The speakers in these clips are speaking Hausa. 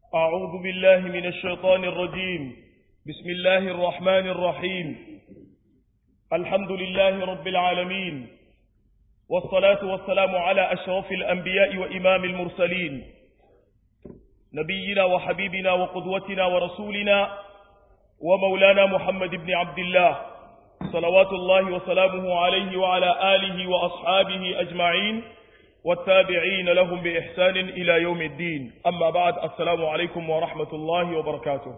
أعوذ بالله من الشيطان الرجيم بسم الله الرحمن الرحيم الحمد لله رب العالمين والصلاة والسلام على أشرف الأنبياء وإمام المرسلين نبينا وحبيبنا وقدوتنا ورسولنا ومولانا محمد بن عبد الله صلوات الله وسلامه عليه وعلى آله وأصحابه أجمعين والتابعين لهم بإحسان إلى يوم الدين أما بعد السلام عليكم ورحمة الله وبركاته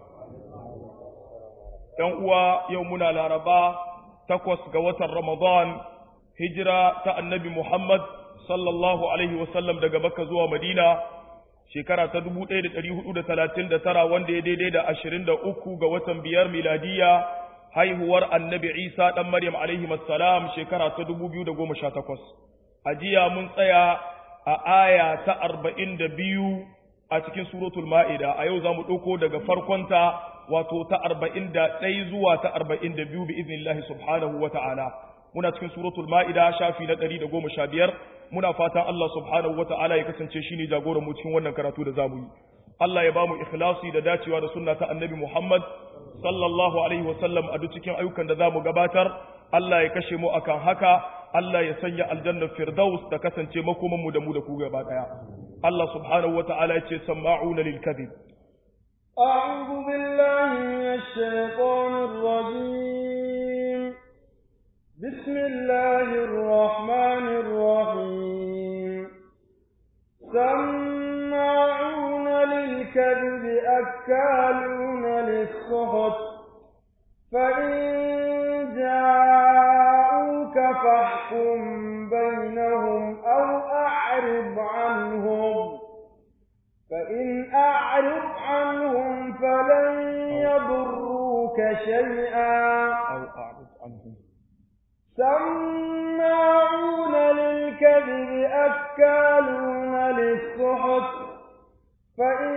ينقوى يومنا لاربا تقوس قوة رمضان هجرة النبي محمد صلى الله عليه وسلم دقى مكة زوى مدينة shekara ta dubu ɗaya da ɗari hudu da talatin da tara wanda ya daidai da ashirin da uku ga watan biyar miladiya haihuwar annabi isa ɗan maryam alaihi salam shekara ta dubu biyu da goma sha takwas a jiya mun tsaya a aya ta arba'in da biyu a cikin suratul ma'ida a yau za mu ɗauko daga farkonta wato ta arba'in da ɗai zuwa ta arba'in da biyu bi iznillahi subhanahu wa ta'ala muna cikin suratul ma'ida shafi na ɗari da goma sha biyar muna fatan Allah subhanahu wa ta'ala ya kasance shi ne jagoran mu cikin wannan karatu da zamu yi Allah ya ba mu ikhlasi da dacewa da sunna ta annabi Muhammad sallallahu alaihi wa sallam a duk cikin ayyukan da zamu gabatar Allah ya kashe mu akan haka Allah ya sanya aljannar firdaus ta kasance makoman mu da mu da ku gaba daya Allah subhanahu wa ta'ala ya ce sama'una lil kadhib أعوذ بالله من الشيطان الرجيم بسم الله الرحمن الرحيم سماعون للكذب أكالون للسخط فإن جاءوك فاحكم بينهم أو أعرض عنهم فإن أعرض عنهم فلن يضروك شيئا أو أعرض عنهم سماعون للكذب أكالون للسحت فإن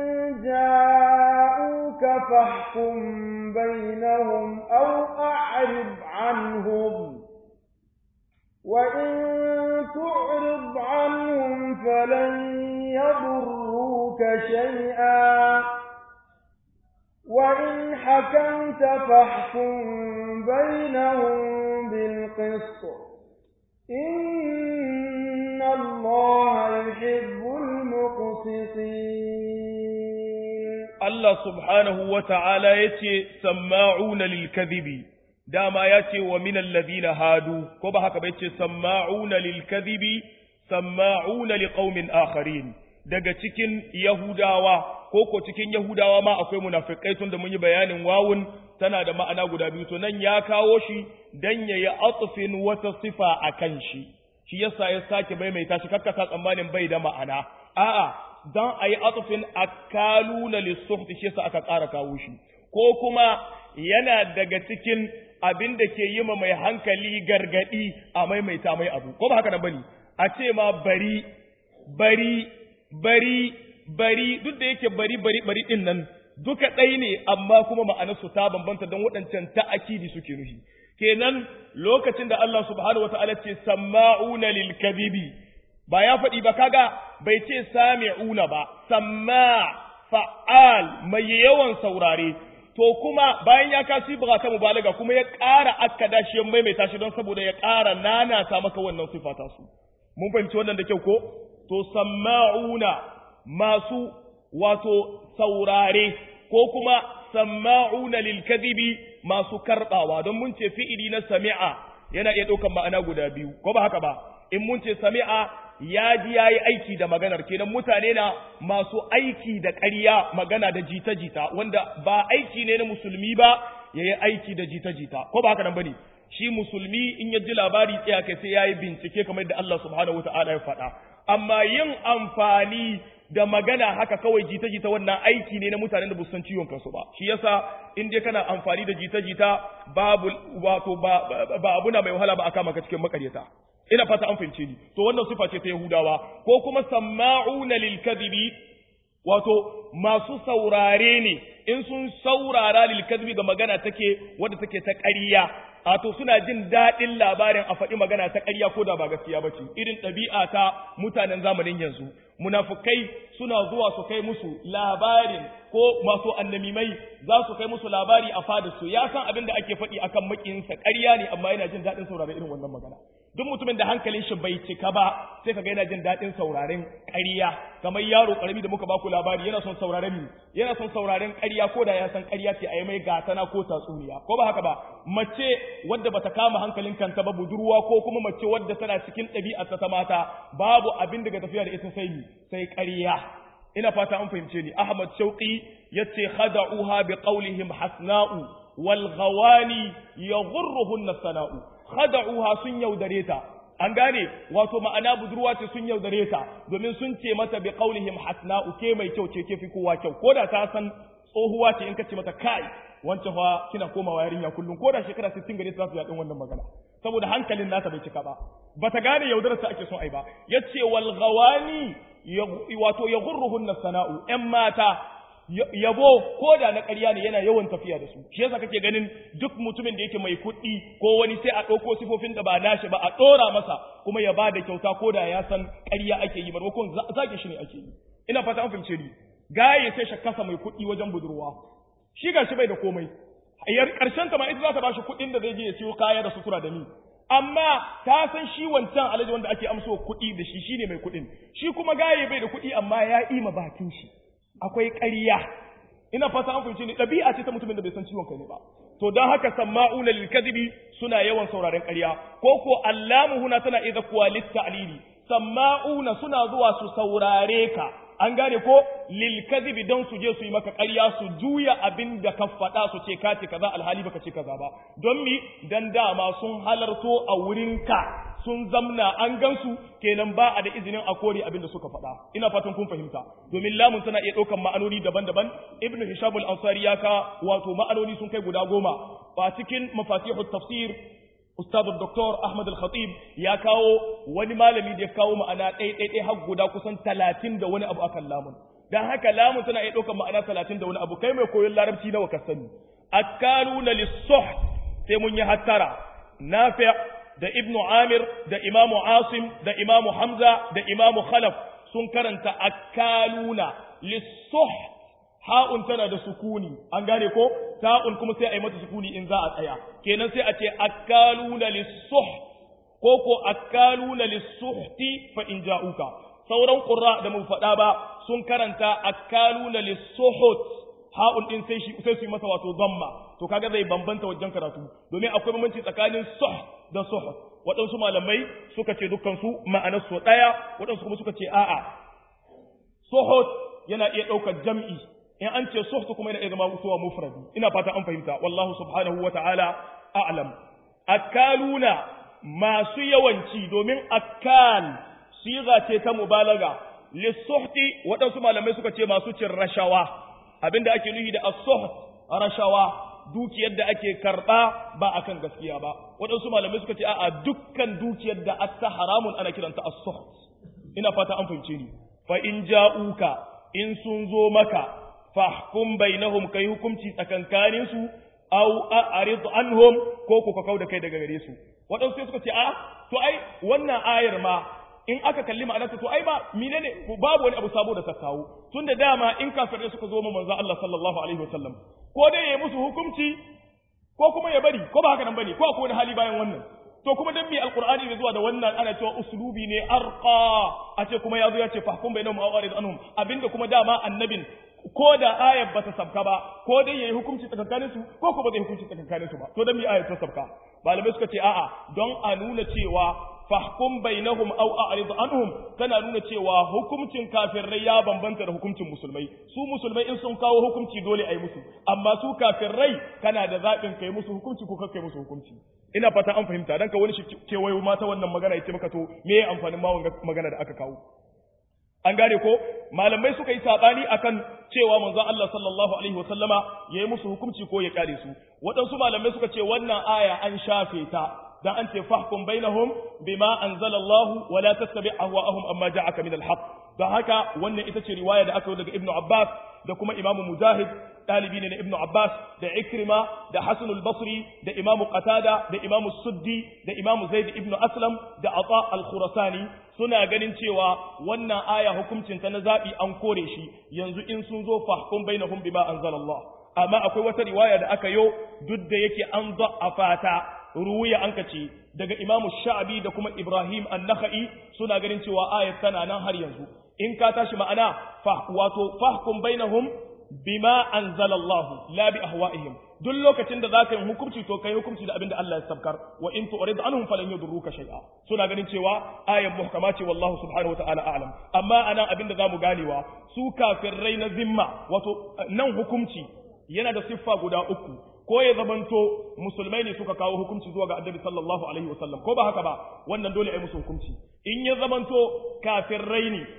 جاءوك فاحكم بينهم أو أعرض عنهم وإن تعرض عنهم فلن يضروك شيئا وإن حكمت فاحكم بينهم بالقسط إن الله يحب المقسطين Allah subhanahu wa ta'ala ya ce, Samma'una lilkazibi, dama ya ce wa minan ladina hadu, ko ba haka bai ce, Samma'una lilkazibi, Samma'una liƙaumin akharin, daga cikin Yahudawa, ko ko cikin Yahudawa ma akwai munafikai tun da mun yi bayanin wawun tana da ma'ana guda biyu, to nan ya kawo shi don ya yi atufin wata sifa a kan shi, shi yasa ya sake maimaita shi kakkasa tsammanin bai da ma'ana, a'a, don a yi atufin akaluna lissuhti shi yasa aka ƙara kawo shi ko kuma yana daga cikin abin da ke yi ma mai hankali gargadi a maimaita mai abu ko ba haka nan bane a ce ma bari bari bari bari duk da yake bari bari bari din nan duka ɗai ne amma kuma ma'anarsu ta bambanta don waɗancan ta'akidi suke nufi kenan lokacin da Allah subhanahu wataala ce samma'una lil kadhibi ba ya faɗi ba kaga bai ce sami'una ba samma fa'al mai yawan saurare to kuma bayan ya kasi buga ta mubalaga kuma ya ƙara akkada shi ya maimaita shi don saboda ya ƙara nanata maka wannan sifata su mun fahimci wannan da kyau ko to samma'una masu wato saurare ko kuma samma'una lil kadhibi masu karbawa don mun ce fi'ili na sami'a yana iya ɗaukan ma'ana guda biyu ko ba haka ba in mun ce sami'a ya ji ya yi aiki da maganar kenan mutane na masu aiki da ƙarya magana da jita-jita wanda ba aiki ne na musulmi ba ya yi aiki da jita-jita ko ba haka nan ba ne shi musulmi in ya ji labari tsaya kai sai ya yi bincike kamar da Allah subhanahu wa ta'ala ya faɗa amma yin amfani da magana haka kawai jita-jita wannan aiki ne na mutanen da ba san ciwon kansu ba shi yasa in dai kana amfani da jita-jita babu wato ba, ba abu na mai wahala ba aka maka cikin makaryata ina fata an fahimce ni to wannan sifa ce ta Yahudawa ko kuma sama'una lil kadhibi wato masu saurare ne in sun saurara lil kadhibi ga magana take wadda take ta ƙarya a to suna jin daɗin labarin a faɗi magana ta ƙarya ko da ba gaskiya ba ce irin ɗabi'a ta mutanen zamanin yanzu munafukai suna zuwa su kai musu labarin ko masu annamimai za su kai musu labari a fadar su ya san abin da ake faɗi akan makiyinsa ƙarya ne amma yana jin daɗin sauraron irin wannan magana duk mutumin da hankalin shi bai cika ba sai kaga yana jin daɗin sauraren ƙarya kamar yaro ƙarami da muka baku labari yana son sauraren mi yana son sauraren ƙarya ko da ya san ƙarya ce a yi mai gatana ko tatsuniya ko ba haka ba mace wadda bata kama hankalin kanta ba budurwa ko kuma mace wadda tana cikin ɗabi'ar ta mata babu abin daga tafiya da ita sai mi sai ƙarya ina fata an fahimce ni Ahmad Shauqi yace khada'uha bi qawlihim hasna'u wal ghawani yaghurruhunna sana'u khada'uha sun yaudare ta an gane wato ma'ana budurwa ce sun yaudare ta domin sun ce mata bi qawlihim hasna'u ke mai kyau ce ke fi kowa kyau koda ta san tsohuwa ce in ka ce mata kai wancan fa kina komawa yarinya kullum koda shekara 60 gare ta za su yaɗin wannan magana saboda hankalin nata bai cika ba bata gane yaudarar ta ake son ai ba yace wal ghawani wato yaghurruhunna sana'u ƴan mata yabo ko da na ƙarya ne yana yawan tafiya da su shi yasa kake ganin duk mutumin da yake mai kuɗi ko wani sai a ɗauko sifofin da ba nashi ba a ɗora masa kuma ya ba da kyauta ko da ya san ƙarya ake yi maimakon zage shi ne ake yi ina fata an fahimce ni gaye sai shakasa mai kuɗi wajen budurwa shi ga shi bai da komai ƙarshen ta ma ita za ta ba shi kuɗin da zai je ya siyo kaya da sutura da ni amma ta san shi wancan alaji wanda ake amso kuɗi da shi shine mai kuɗin shi kuma gaye bai da kuɗi amma ya ima bakin shi akwai ƙarya ina fata an fahimci ne ɗabi'a ce ta mutumin da bai san ciwon kai ne ba to don haka samma'una lil kadhibi suna yawan sauraren ƙarya ko ko allamu huna tana idza kuwa litta'lili samma'una suna zuwa su saurare ka an gane ko lil kadhibi don su je su yi maka ƙarya su juya abin da ka faɗa su ce ka ce kaza alhali baka ce kaza ba don mi dan dama sun halarto a wurin ka sun zamna an gansu kenan ba a da izinin a kore abin da suka faɗa ina fatan kun fahimta domin lamun tana iya ɗaukan ma'anoni daban-daban ibnu hisham al-ansari ya ka wato ma'anoni sun kai guda goma ba cikin mafatihut tafsir Ustaz Dr. Ahmad Al-Khatib ya kawo wani malami da ya kawo ma'ana ɗaya ɗaya har guda kusan talatin da wani abu akan lamun. Dan haka lamun tana iya ɗaukar ma'ana talatin da wani abu kai mai koyon larabci nawa ka sani. Akaluna lissuh sai mun yi hattara. Nafi' da Ibn Amir da Imamu Asim da Imamu Hamza da Imamu Khalaf sun karanta akaluna lissuh ha'un tana da sukuni an gane ko ta'un kuma sai a yi mata sukuni in za a tsaya kenan sai a ce akaluna lisuh ko ko akaluna lisuhti fa in ja'uka sauran qurra da mun faɗa ba sun karanta akaluna lisuhut ha'un din sai shi sai su yi masa wato damma to kaga zai bambanta wajen karatu domin akwai bambanci tsakanin suh da suhut waɗansu malamai suka ce dukkan su ma'anar su ɗaya waɗansu kuma suka ce a'a suhut yana iya ɗaukar jam'i in an ce suhtu kuma yana iya zama mutuwa mufradi ina fata an fahimta wallahu subhanahu wa ta'ala a'lam akaluna masu yawanci domin akal siga ce ta mubalaga lisuhti waɗansu malamai suka ce masu cin rashawa abinda ake nuhi da as-suht rashawa dukiyar da ake karba ba akan gaskiya ba waɗansu malamai suka ce a'a dukkan dukiyar da atta haramun ana kiranta as-suht ina fata an fahimce ni fa in ja'uka in sun zo maka fahkum bainahum kai hukunci tsakankanin su aw a'rid anhum ko ku ka kauda kai daga gare su wadansu sai suka ce a to ai wannan ayar ma in aka kalli ma'anarta to ai ba menene babu wani abu sabo da ta kawo tunda dama in kafirai suka zo ma manzo Allah sallallahu alaihi wasallam ko dai ya musu hukunci ko kuma ya bari ko ba haka nan bane ko akwai wani hali bayan wannan to kuma dan me alqur'ani da zuwa da wannan ana cewa uslubi ne arqa a ce kuma yazo ya ce fahkum bainahum aw arid anhum abinda kuma dama annabin ko da ayar bata sabka ba ko dai yayi hukunci tsakankanin su ko kuma zai hukunci tsakankanin su ba to dan me ayar ta sabka malamai suka ce a'a don a nuna cewa fahkum bainahum aw a'rid anhum tana nuna cewa hukuncin kafirai ya bambanta da hukuncin musulmai su musulmai in sun kawo hukunci dole a yi musu amma su kafirai kana da zaɓin kai musu hukunci ko kai musu hukunci ina fata an fahimta dan ka wani shi kewayo mata wannan magana ya ce maka to me ya amfanin ma magana da aka kawo an gane ko malamai suka yi sabani akan cewa manzon Allah sallallahu alaihi wasallama yayi musu hukunci ko ya kare su waɗansu malamai suka ce wannan aya an shafe ta dan an ce fahkum bainahum bima anzalallahu wala tattabi ahwa'ahum amma ja'aka min alhaq don haka wannan ita ce riwaya da aka yi daga ibnu abbas da kuma imamu mujahid ɗalibi ne na ibnu abbas da ikrima da hasan al-basri da imamu qatada da imamu suddi da imamu zaid ibnu aslam da ata al-khurasani suna ganin cewa wannan aya hukuncin ta na zabi an kore shi yanzu in sun zo fahkum bainahum bima anzalallah amma akwai wata riwaya da aka yo duk da yake an fata ruwiya an kace daga imamu sha'abi da kuma ibrahim an-nakhai suna ganin cewa ayat tana nan har yanzu in ka tashi ma'ana fa wato fahkum bainahum bima anzalallahu la bi ahwa'ihim duk lokacin da zaka yi hukunci to kai hukunci da abinda Allah ya sabkar wa in tu'rid anhum falan yadurruka shay'a suna ganin cewa ayan muhkama ce wallahu subhanahu wata'ala a'lam amma anan abinda zamu ganewa su kafirai na zimma wato nan hukunci yana da siffa guda uku ko ya zamanto musulmai ne suka kawo hukunci zuwa ga annabi sallallahu alaihi wasallam ko ba haka ba wannan dole ai musu hukunci in ya zamanto kafirai ne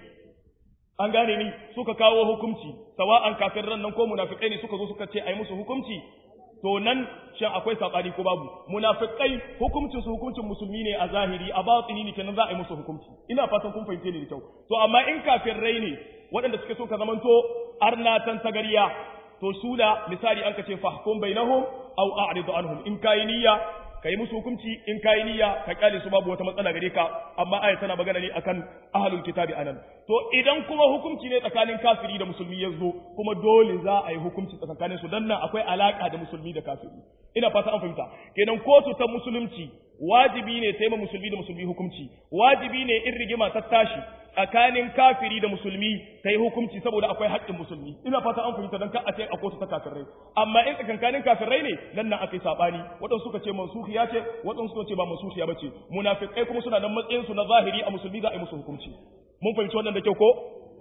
an gane ni suka kawo hukunci sawa'an kafirran nan ko munafikai ne suka zo suka ce ai musu hukunci to nan shin akwai sabani ko babu munafikai hukuncin su hukuncin musulmi ne a zahiri a batini ne kenan za a yi musu hukunci ina fatan kun fahimce ni da kyau to amma in kafirai ne waɗanda suke so ka zamanto arnatan tagariya to su da misali an ka ce fahkum bainahum aw a'ridu anhum in kai niyya kai musu hukunci in kai niyya ka kyale su babu wata matsala gare ka amma aya tana magana ne akan ahlul kitabi anan to idan kuma hukunci ne tsakanin kafiri da musulmi ya zo kuma dole za a yi hukunci tsakanin su dan nan akwai alaka da musulmi da kafiri ina fata an fahimta kenan kotu ta musulunci wajibi ne ta yi musulmi da musulmi hukunci wajibi ne in rigima ta tashi tsakanin kafiri da musulmi ta yi hukunci saboda akwai haƙƙin musulmi ina fata an fahimta don ka a ce a kotu ta kafirai amma in tsakankanin kafirai ne nan nan aka yi saɓani waɗansu suka ce mansuhiya ce waɗansu suka ce ba mansuhiya ba ce munafikai kuma suna nan matsayin su na zahiri a musulmi za a yi musu hukunci mun fahimci wannan da kyau ko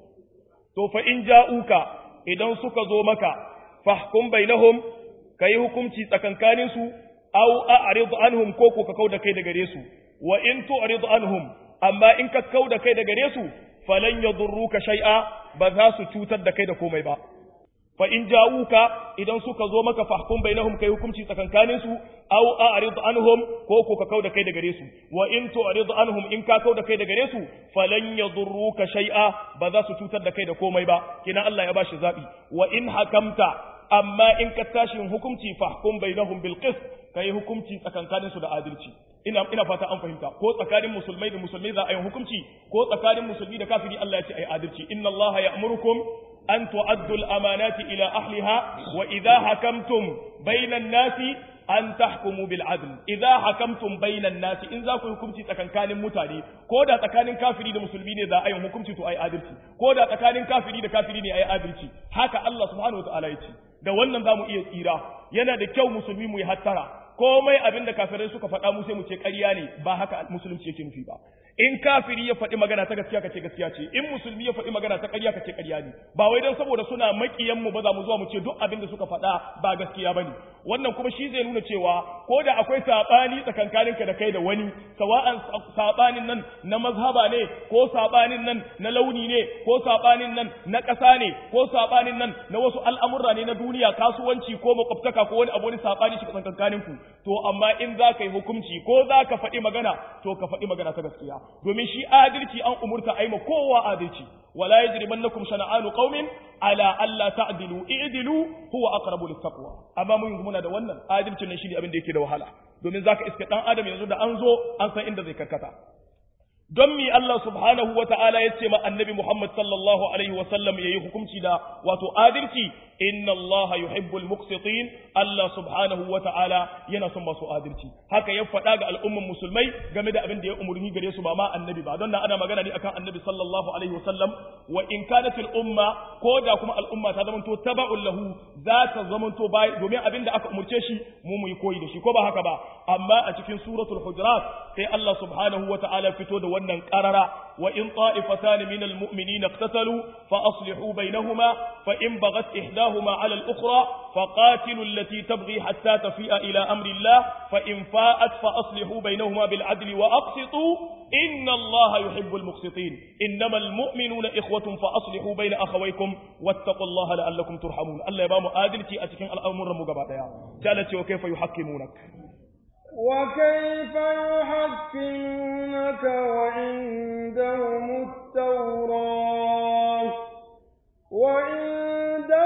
to fa in ja'uka idan suka zo maka fahkum bainahum kai hukunci tsakankanin su aw a'rid anhum ko ko ka kauda kai da gare su wa in tu'rid anhum amma in ka kau da kai da gare su falan yadurruka shay'a ba za su cutar da kai da komai ba fa in ja'uka idan suka zo maka fahkum bainahum kai hukunci tsakankanin su aw a'rid anhum ko ko ka kau da kai da gare su wa in tu'rid anhum in ka kau da kai da gare su falan yadurruka shay'a ba za su cutar da kai da komai ba kina Allah ya bashi zabi wa in hakamta amma in ka tashi hukunci fahkum bainahum bil qist kai hukunci tsakankanin su da adalci ina ina fata an fahimta ko tsakanin musulmai da musulmai za a yi hukunci ko tsakanin musulmi da kafiri Allah ya ce ai adalci inna Allah ya'murukum an tu'addu al-amanati ila ahliha wa idha hakamtum bainan nasi an tahkumu bil adl idza hakamtum bainan nasi in za ku hukunci tsakankanin mutane ko da tsakanin kafiri da musulmi ne za a yi hukunci to ai adalci ko da tsakanin kafiri da kafiri ne ai adalci haka Allah subhanahu wataala ya ce da wannan zamu iya tsira yana da kyau musulmi mu yi hattara komai abin da kafirai suka faɗa mu sai mu ce ƙarya ne ba haka musulunci yake nufi ba in kafiri ya faɗi magana ta gaskiya kace gaskiya ce in musulmi ya faɗi magana ta ƙarya kace ƙarya ne ba wai dan saboda suna makiyan mu ba za mu zuwa mu ce duk abin da suka faɗa ba gaskiya bane wannan kuma shi zai nuna cewa ko da akwai sabani tsakankaninka da kai da wani sawa'an sabanin nan na mazhaba ne ko sabanin nan na launi ne ko sabanin nan na ƙasa ne ko sabanin nan na wasu al'amurra ne na duniya kasuwanci ko makwabtaka ko wani abu wani sabani shi tsakankaninku to amma in za ka yi hukunci ko za ka faɗi magana to ka faɗi magana ta gaskiya domin shi adalci an umurta aima kowa adalci wala yajrimannakum shana'anu qaumin ala alla ta'dilu i'dilu huwa aqrabu littaqwa amma mun muna da wannan adalcin nan shine abin da yake da wahala domin zaka iska dan adam yanzu da an zo an san inda zai karkata don mi Allah subhanahu wa ta'ala ya ce ma annabi Muhammad sallallahu alaihi wa sallam yayi hukunci da wato adalci inna Allah yuhibbul muqsitin Allah subhanahu wa ta'ala yana son masu adalci haka ya faɗa ga al'umman musulmai game da abin da ya umurni gare su ba ma annabi ba don nan ana magana ne akan annabi sallallahu alaihi wa sallam wa in kanat al umma ko da kuma al'umma ta zamanto taba'un lahu za ta zamanto bai domin abin da aka umurce shi mu mu yi koyi da shi ko ba haka ba amma a cikin suratul hujurat sai Allah subhanahu wa ta'ala fito da wannan qarara wa in ta'ifatan min al mu'minina iqtatalu fa aslihu bainahuma fa in baghat ihdahuma 'ala al ukhra fa qatilu allati tabghi hatta tafi'a ila amri Allah fa in fa'at fa aslihu bainahuma bil 'adli wa aqsitu inna Allah yuhibbul muqsitin innamal mu'minuna ikhwatun fa aslihu bain akhawaykum wattaqullaha la'allakum turhamun Allah ya ba mu adalci a cikin al'amuran mu gaba daya jalla ce wa kaifa yuhaqqimunak وكيف يحكمونك وعندهم التوراة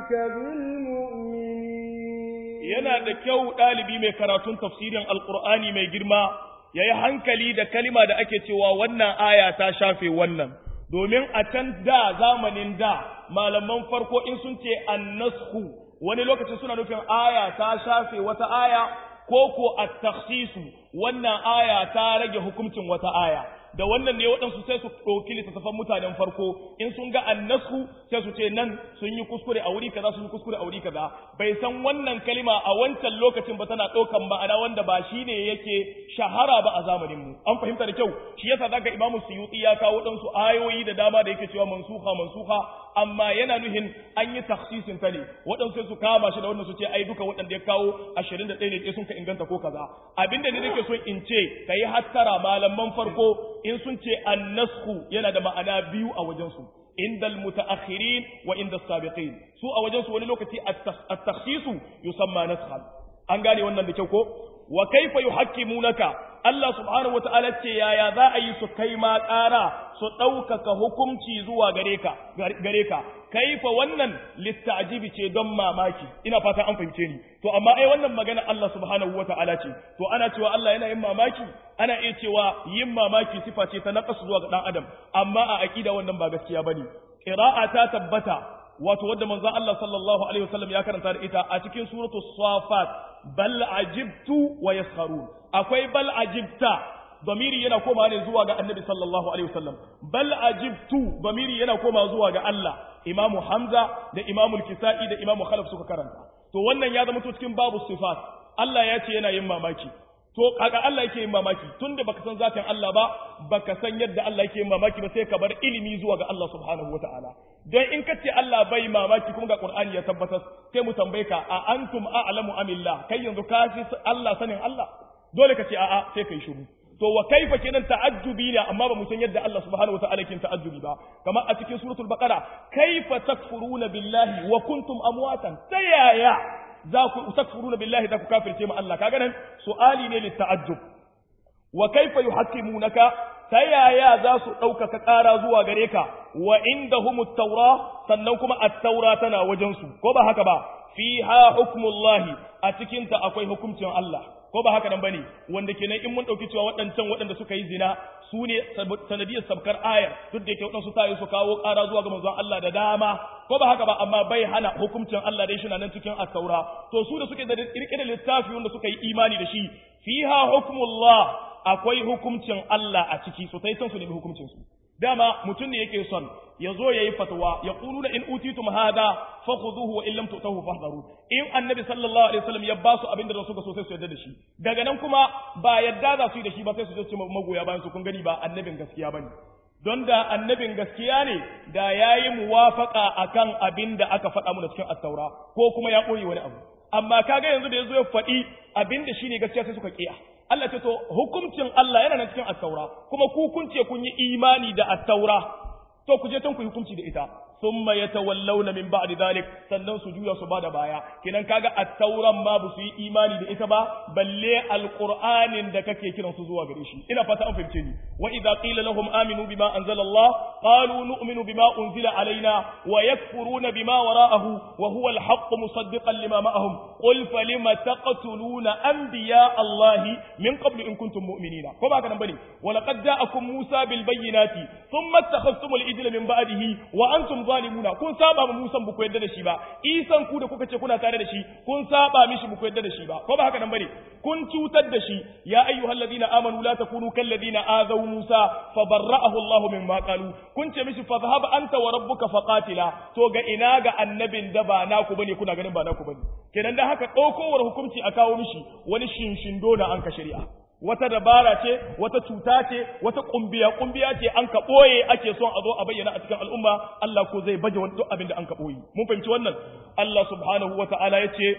بالمؤمنين yana da kyau ɗalibi mai karatun tafsirin alkur'ani mai girma ya yi hankali da kalima da ake cewa wannan aya ta shafe wannan domin a can da zamanin da malaman farko in sun ce annasku wani lokacin suna nufin aya ta shafe wata aya ko ko at-takhsisu wannan aya ta rage hukuncin wata aya da wannan ne waɗansu sai su ɗauki littattafan mutanen farko in sun ga annasku sai su ce nan sun yi kuskure a wuri kaza sun yi kuskure a wuri kaza bai san wannan kalima a wancan lokacin ba tana ɗaukan ma'ana wanda ba shi ne yake shahara ba a zamanin mu an fahimta da kyau shi yasa zaka imamu suyuti ya kawo waɗansu ayoyi da dama da yake cewa mansuha mansuha amma yana nuhin an yi takhsisin ta ne waɗansu sai su kama shi da wannan su ce ai duka waɗanda ya kawo 21 ne ke sun ka inganta ko kaza abinda ne nake so in ce kai hattara malaman farko in sun ce annasku yana da ma'ana biyu a wajensu inda almutaakhirin wa inda sabiqin su a wajensu wani lokaci at-takhsisu yusamma naskhan an gane wannan da kyau ko wa kaifa yuhakkimunaka Allah subhanahu wata'ala ce yaya za a yi su kai ma ƙara su ɗaukaka hukunci zuwa gare ka gare ka kaifa wannan littajibi ce don mamaki ina fata an fahimce ni to amma ai wannan magana Allah subhanahu wata'ala ce to ana cewa Allah yana yin mamaki ana iya cewa yin mamaki sifa ce ta naqas zuwa ga dan adam amma a aqida wannan ba gaskiya bane qira'a ta tabbata wato wadda manzon Allah sallallahu alaihi wasallam ya karanta da ita a cikin suratul safat bal ajibtu wa yaskharun akwai bal ajibta damiri yana koma ne zuwa ga annabi sallallahu alaihi wasallam bal ajibtu damiri yana koma zuwa ga Allah imamu hamza da imamu al-kisa'i da imamu khalaf suka karanta to wannan ya zama to cikin babu sifat Allah ya ce yana yin mamaki to kaga Allah yake yin mamaki tunda baka san zatin Allah ba baka san yadda Allah yake yin mamaki ba sai ka bar ilimi zuwa ga Allah subhanahu wataala dan in ka ce Allah bai mamaki kuma ga Qur'ani ya tabbatar sai mu tambaye ka a antum a'lamu amillah kai yanzu ka fi Allah sanin Allah dole ka ce a'a sai kai shiru to wa kaifa kenan ta'ajjubi ne amma ba mu san yadda Allah subhanahu wataala yake ta'ajjubi ba kamar a cikin suratul baqara kaifa takfuruna billahi wa kuntum amwatan tayaya za ku takfuruna billahi za ku kafirce ma Allah kaga nan su'ali ne litta'ajjub wa kaifa yuhakkimunaka ta yaya za su ɗaukaka ƙara zuwa gare ka wa inda taura sannan kuma at-taura tana wajensu ko ba haka ba fiha hukmullahi a cikinta akwai hukuncin Allah ko ba haka nan bane wanda kenan in mun dauki cewa waɗancan waɗanda suka yi zina su ne sanadiyar sabkar ayar duk da yake waɗansu tayi su kawo ƙara zuwa ga manzon Allah da dama ko ba haka ba amma bai hana hukuncin Allah dai shina nan cikin at-taura to su da suke da kirkirar littafi wanda suka yi imani da shi fiha hukmullah akwai hukuncin Allah a ciki so sai san su nemi hukuncin su dama mutum ne yake son ya zo ya yi fatawa ya ƙulu in utitum hada fa khuduhu wa illam tu'tahu fahdharu in annabi sallallahu alaihi wasallam ya ba su abin da suka so sai su yarda da shi daga nan kuma ba yadda za su yi da shi ba sai su je su magoya bayan su kun gani ba annabin gaskiya bane don da annabin gaskiya ne da yayi muwafaka akan abin da aka faɗa mu da cikin at-taura ko kuma ya ɓoye wani abu amma kaga yanzu da yazo ya faɗi abin da shine gaskiya sai suka kiya Allah ce to hukuncin Allah yana nan cikin at-taura kuma ku kun ce kun yi imani da at-taura to ku je can ku hukunci da ita thumma yatawallawna min ba'di dhalik sannan su juya su bada baya kenan kaga at-tauran ma ba su yi imani da ita ba balle alqur'anin da kake kiran su zuwa gare shi ina fata an fahimce ni wa idza qila lahum aminu bima anzala Allah qalu nu'minu bima unzila alaina wa yakfuruna bima wara'ahu wa huwa al-haqq musaddiqan lima ma'ahum qul falima taqtuluna anbiya Allah min qabl in kuntum mu'minina ko ba ka nan bane wa laqad ja'akum Musa bil bayyinati thumma ittakhadhtum al-ijla min ba'dihi wa antum zalimuna kun saba ma Musa ba ku yadda da shi ba Isan ku da kuka ce kuna tare da shi kun saba mishi ba ku yadda da shi ba ko ba haka nan bane kun cutar da shi ya ayyuhal ladina amanu la takunu kal ladina azaw Musa fa barra'ahu Allah mimma qalu kun ce mishi fa dhahab anta wa rabbuka faqatila to ga ina ga annabin da ba naku bane kuna ganin ba naku bane kenan da haka daukowar hukunci a kawo mishi wani shinshindo na an ka shari'a wata dabara ce wata cuta ce wata kumbiya kumbiya ce an ka boye ake son a zo a bayyana a cikin al'umma Allah ko zai baje wani duk abin da an ka boye mun fahimci wannan Allah subhanahu wata'ala yace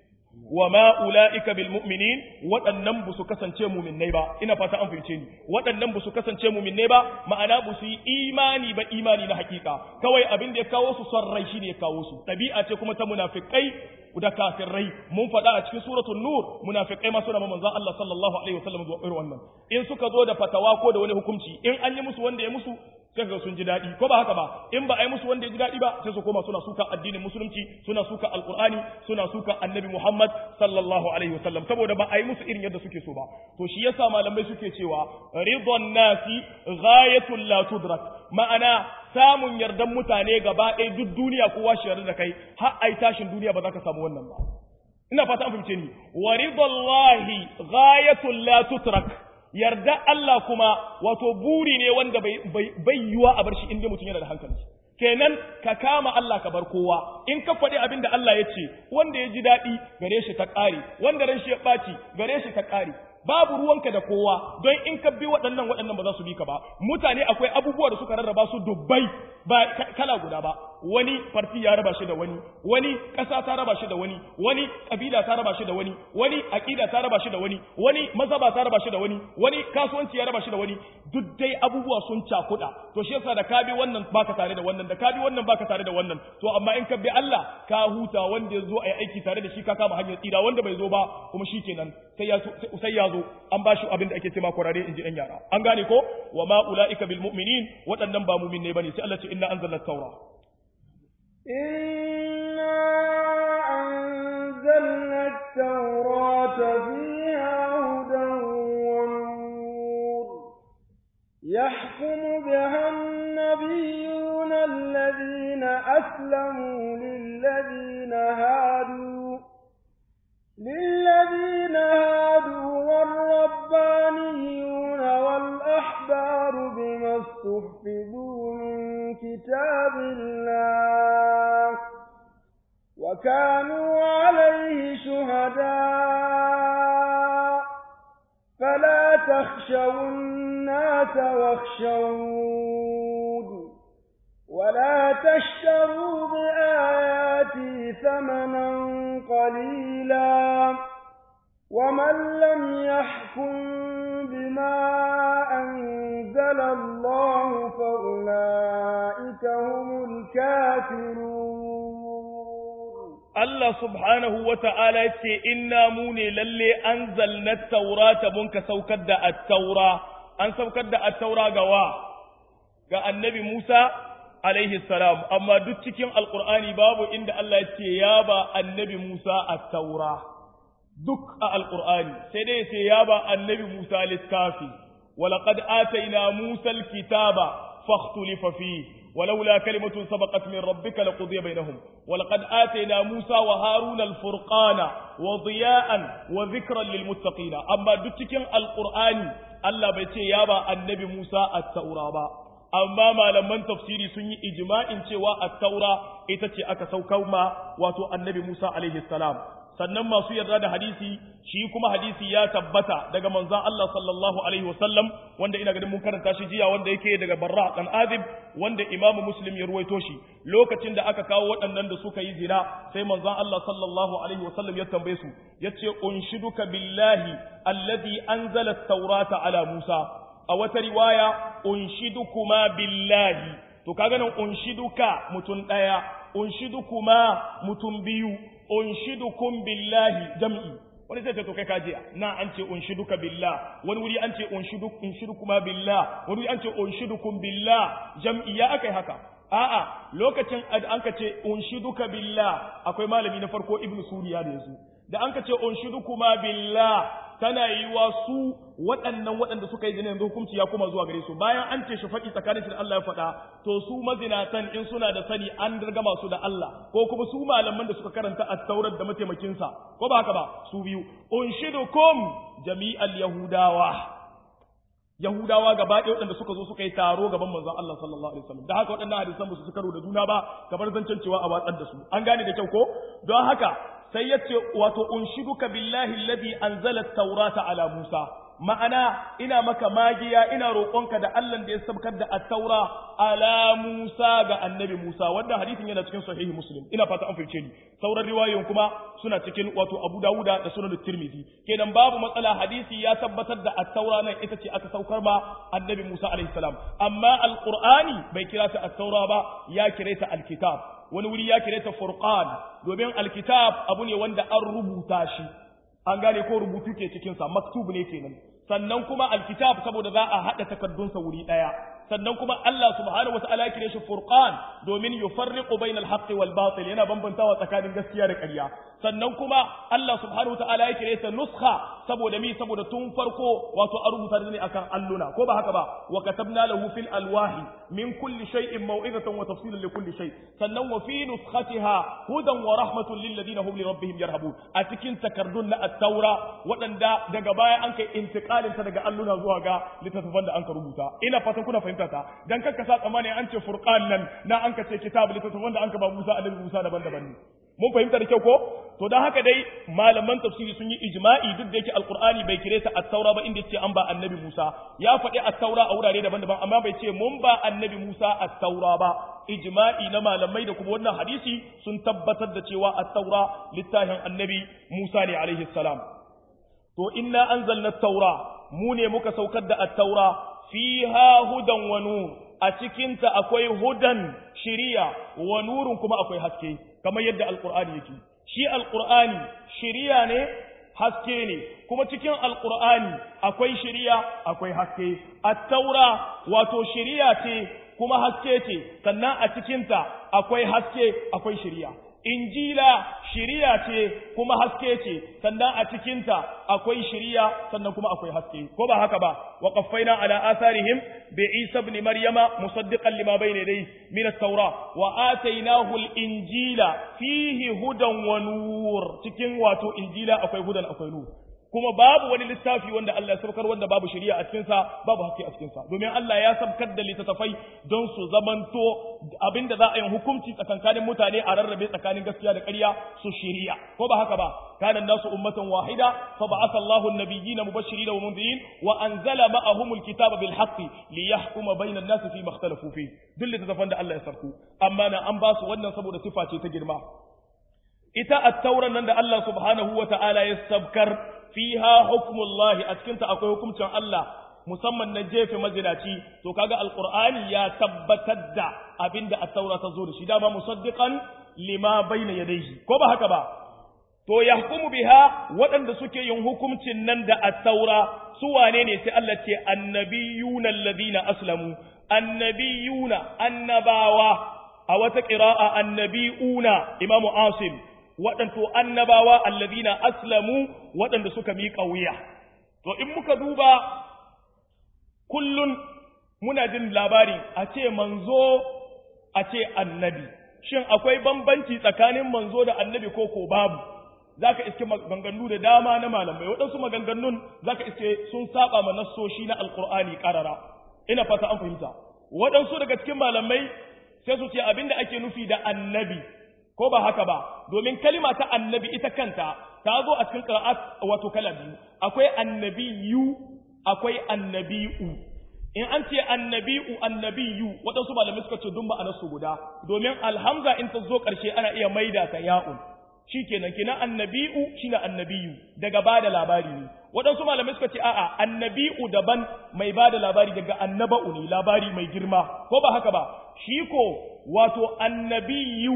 wa ma ula'ika bil mu'minin waɗannan ba su kasance muminai ba ina fata an fahimce ni waɗannan ba su kasance muminai ba ma'ana ba su yi imani ba imani na hakika kawai abin da ya kawo su son rai shine ya kawo su ɗabi'a ce kuma ta munafikai da kafirai mun faɗa a cikin suratul nur munafikai ma suna ma manzon Allah sallallahu alaihi wasallam zuwa irin wannan in suka zo da fatawa ko da wani hukunci in an yi musu wanda ya musu sai ga sun ji daɗi ko ba haka ba in ba a yi musu wanda ya ji daɗi ba sai su koma suna suka addinin musulunci suna suka alqur'ani suna suka annabi muhammad sallallahu alaihi wasallam saboda ba a yi musu irin yadda suke so ba to shi yasa malamai suke cewa ridwan nasi ghayatul la tudrak ma'ana samun yardan mutane gaba ɗaya duk duniya kowa shi yarda da kai har ai tashin duniya ba za ka samu wannan ba ina fata an fahimce ni wa ridallahi ghayatul la tutrak yarda Allah kuma wato buri ne wanda bai yiwa a bar shi inda mutum yana da hankali kenan ka kama Allah ka bar kowa in ka faɗi abin da Allah ya ce wanda ya ji daɗi gare shi ta ƙare wanda ran shi ya ɓaci gare shi ta ƙare babu ruwanka da kowa don in ka bi waɗannan waɗannan ba za su bi ka ba mutane akwai abubuwa da suka rarraba su dubbai ba kala guda ba wani farti ya raba shi da wani wani ƙasa ta raba shi da wani wani ƙabila ta raba shi da wani wani aƙida ta raba shi da wani wani mazhaba ta raba shi da wani wani kasuwanci ya raba shi da wani duk dai abubuwa sun cakuɗa to shi yasa da ka bi wannan baka tare da wannan da ka bi wannan baka tare da wannan to amma in ka bi Allah ka huta wanda ya zo a yi aiki tare da shi ka kama hanyar tsira wanda bai zo ba kuma shikenan sai ya sai ya zo an ba shi abin da ake ce ma kurare in ji ɗan yara an gane ko wa ma ula'ika bil mu'minin waɗannan ba mu'min ne bane sai Allah ce inna anzalna taura inna anzalna at-taurata fiha hudan wa nur yahkumu biha an-nabiyyuna alladhina aslamu lilladhina hadu للذين هادوا والربانيون والأحبار بما استحفظوا من كتاب الله وكانوا عليه شهداء فلا تخشوا الناس واخشون ولا تشتروا بآياتي ثمنا قليلا ومن لم يحكم بما أنزل الله فأولئك هم الكافرون Allah subhanahu wa ta'ala ce, Inna mu ne lalle an zalna taurata mun ka saukar da attaura, an saukar da attaura ga wa, ga annabi Musa, alaihi salam, amma duk cikin Alƙur'ani babu inda Allah ya ce ya ba annabi Musa attaura, duk a Alƙur'ani, sai dai ce ya ba annabi Musa littafi, walaƙad ataina Musa kitaba fakhtulifa fihi ولولا كلمة سبقت من ربك لقضي بينهم ولقد آتينا موسى وهارون الفرقان وضياء وذكرا للمتقين أما دتكين القرآن الله بيتي يابا النبي موسى التوراة amma malaman tafsiri sun yi ijma'in cewa at-taura ita ce aka saukar ma wato annabi Musa alaihi salam sannan masu yarda da hadisi shi kuma hadisi ya tabbata daga manzon Allah sallallahu alaihi wasallam wanda ina ganin mun karanta shi jiya wanda yake daga Barra dan Azib wanda Imam Muslim ya ruwaito shi lokacin da aka kawo waɗannan da suka yi zina sai manzon Allah sallallahu alaihi wasallam ya tambaye su yace unshiduka billahi alladhi anzala at-taurata ala Musa a wata riwaya unshidukuma billahi to kaga nan unshiduka mutun daya unshidukuma mutum biyu unshidukum billahi jam'i wani sai to kai kaje na an ce unshiduka billah wani wuri an ce unshiduk unshidukuma billah wani wuri an ce unshidukum billah jam'i ya akai haka a'a lokacin an ka ce unshiduka billah akwai malami na farko ibnu suriya da yazo da an ka ce unshidukuma billah tana yi wa su waɗannan waɗanda suka yi zina yanzu hukunci ya kuma zuwa gare su bayan an ce shi faɗi tsakanin shi da Allah ya faɗa to su mazinatan in suna da sani an dirga masu da Allah ko kuma su malaman da suka karanta at-taurat da mataimakin sa ko ba haka ba su biyu unshidukum jami'al yahudawa yahudawa gaba ɗaya waɗanda suka zo suka yi taro gaban manzon Allah sallallahu alaihi wasallam da haka waɗannan hadisan ba su karo da juna ba kamar zancen cewa a watsar da su an gane da kyau ko don haka sai ya ce wato unshiduka billahi alladhi anzala at-taurata ala Musa ma'ana ina maka magiya ina roƙonka da Allah da ya sabkar da at-taura ala Musa ga annabi Musa wanda hadisin yana cikin sahihi Muslim ina fata an fahimce ni sauran riwayoyin kuma suna cikin wato Abu Dawuda da Sunan Tirmidhi kenan babu matsala hadisi ya tabbatar da at-taura nan ita ce aka saukar ma annabi Musa alaihi salam amma al-Qur'ani bai kira ta at-taura ba ya kire ta al-kitab wani wuri ya kire ta furqan domin alkitab abu ne wanda an rubuta shi an gane ko rubutu ke cikin sa maktub ne kenan sannan kuma alkitab saboda za a hada takardun sa wuri daya sannan kuma Allah subhanahu wataala ya kire shi furqan domin yufarriqu bainal haqqi wal batil yana bambantawa tsakanin gaskiya da ƙarya sannan kuma Allah subhanahu wataala ya kire ta nuskha saboda mi saboda tun farko wato a rubuta ne akan alluna ko ba haka ba wa katabna lahu fil alwahi min kulli shay'in maw'izatan wa tafsilan li kulli shay sannan wa fi nuskhatiha hudan wa rahmatun lil ladina hum li rabbihim yarhabun a cikin takardun na at-taura waɗanda daga baya an kai intiqalin ta daga alluna zuwa ga littattafan da an ka rubuta ina fatan kuna fahimta ta dan kakka sa tsammani an ce furqan nan na an ka ce kitab littattafan da an ka ba Musa annabi Musa daban-daban ne mun fahimta da kyau ko to dan haka dai malaman tafsiri sun yi ijma'i duk da yake alqur'ani bai kire ta at-taura ba inda ce an ba annabi Musa ya faɗi at-taura a wurare daban-daban amma bai ce mun ba annabi Musa at-taura ba ijma'i na malamai da kuma wannan hadisi sun tabbatar da cewa at-taura littafin annabi Musa ne alaihi salam to inna anzalna at-taura mu ne muka saukar da at-taura fiha hudan wa nur a cikinta akwai hudan shiriya wa nurun kuma akwai haske kamar yadda alqur'ani yake shi alqur'ani shiriya ne haske ne kuma cikin alqur'ani akwai shiriya akwai haske at-taura wato shiriya ce kuma haske ce sannan a cikinta akwai haske akwai shiriya injila shiriya ce kuma haske ce sannan a cikinta akwai shiriya sannan kuma akwai haske ko ba haka ba wa qaffaina ala atharihim bi isa ibn maryama musaddiqan lima bayna yadayhi min at-taura wa atainahu al-injila fihi hudan wa nur cikin wato injila akwai hudan akwai nur kuma babu wani littafi wanda Allah ya saukar wanda babu shari'a a cikinsa babu haske a cikinsa domin Allah ya saukar da littattafai don su zamanto abinda za a yi hukunci tsakankanin mutane a rarrabe tsakanin gaskiya da ƙarya su shari'a ko ba haka ba kana nasu ummatan wahida fa ba'atha Allahu an-nabiyyina mubashirin wa munzirin wa anzala ma'ahum al-kitaba bil haqqi liyahkuma bayna an-nasi fi ma ikhtalafu fi duk littattafan da Allah ya sarku amma na an ba su wannan saboda sifa ce ta girma ita at-tauran nan da Allah subhanahu wa ta'ala ya sabkar fiha hukmullahi a cikinta akwai hukuncin Allah musamman na jefe mazinaci to kaga alqur'ani ya tabbatar da abinda at-taura ta zo da shi dama musaddiqan lima bayna yadayhi ko ba haka ba to yahkumu biha waɗanda suke yin hukuncin nan da at-taura su wane ne sai Allah ce annabiyuna alladhina aslamu annabiyuna annabawa a wata qira'a annabiuna imamu asim waɗanto annabawa allazina aslamu waɗanda suka miƙa wuya to in muka duba kullun muna jin labari a ce manzo a ce annabi shin akwai bambanci tsakanin manzo da annabi ko ko babu zaka iske maganganu da dama na malamai waɗansu maganganun zaka iske sun saba ma nassoshi na alqur'ani qarara ina fata an fahimta waɗansu daga cikin malamai sai su ce abinda ake nufi da annabi ko ba haka ba domin kalima ta annabi ita kanta ta zo a cikin qira'at wato kala biyu akwai annabiyu akwai annabi'u in an ce annabi'u annabiyu waɗansu malamai suka ce dun ma'anar su guda domin alhamza in ta zo ƙarshe ana iya maida ta ya'un shikenan kenan annabi'u shine annabiyu daga bada labari ne waɗansu malamai suka ce a'a annabi'u daban mai bada labari daga annaba'u ne labari mai girma ko ba haka ba shi ko wato annabiyu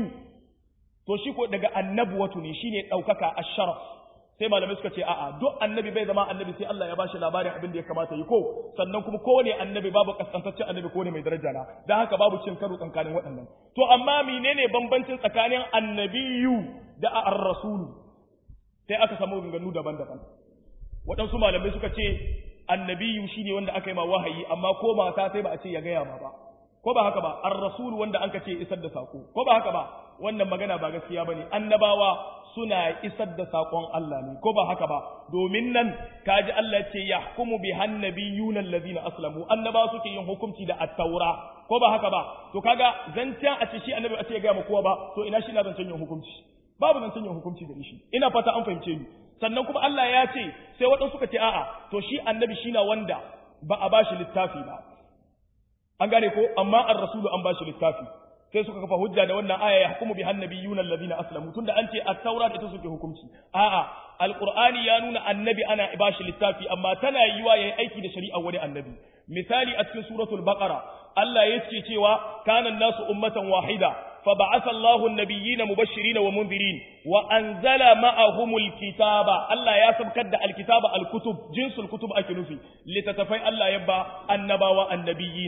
to shi ko daga annabuwatu ne shine daukaka asharaf sai malamai suka ce a'a duk annabi bai zama annabi sai Allah ya bashi labarin abin da ya kamata yi ko sannan kuma kowane annabi babu kaskantaccen annabi ko ne mai daraja na dan haka babu cin karo tsakanin waɗannan to amma menene bambancin tsakanin annabiyu da ar-rasulu sai aka samu ganganu daban-daban waɗansu malamai suka ce annabiyu shine wanda aka yi ma wahayi amma ko mata sai ba a ce ya gaya ma ba ko ba haka ba ar-rasul wanda an ce isar da sako ko ba haka ba wannan magana ba gaskiya bane annabawa suna isar da sakon Allah ne ko ba haka ba domin nan kaji Allah ce yahkumu bi hannabiyuna allazina aslamu annaba suke yin hukunci da at-taura ko ba haka ba to kaga zancen a ce shi annabi a ce ga mu kowa ba to ina shi na zancen yin hukunci babu zancen yin hukunci da shi ina fata an fahimce ni sannan kuma Allah ya ce sai waɗansu suka ce a'a to shi annabi shi na wanda ba a bashi littafi ba an gane ko amma ar-rasulu an bashi littafi sai suka kafa hujja da wannan aya ya hukumu bi hannabiyuna allazina aslamu tunda an ce at-taura da ita suke hukunci a'a alqur'ani ya nuna annabi ana bashi littafi amma tana yiwa yayi aiki da shari'a wani annabi misali a cikin suratul baqara Allah yake cewa kana nasu ummatan wahida فبعث الله النبيين مبشرين ومنذرين وأنزل معهم الكتاب الله ياسب كد الكتاب الكتب جنس الكتب أكنفي لتتفي الله يبا النبا والنبيين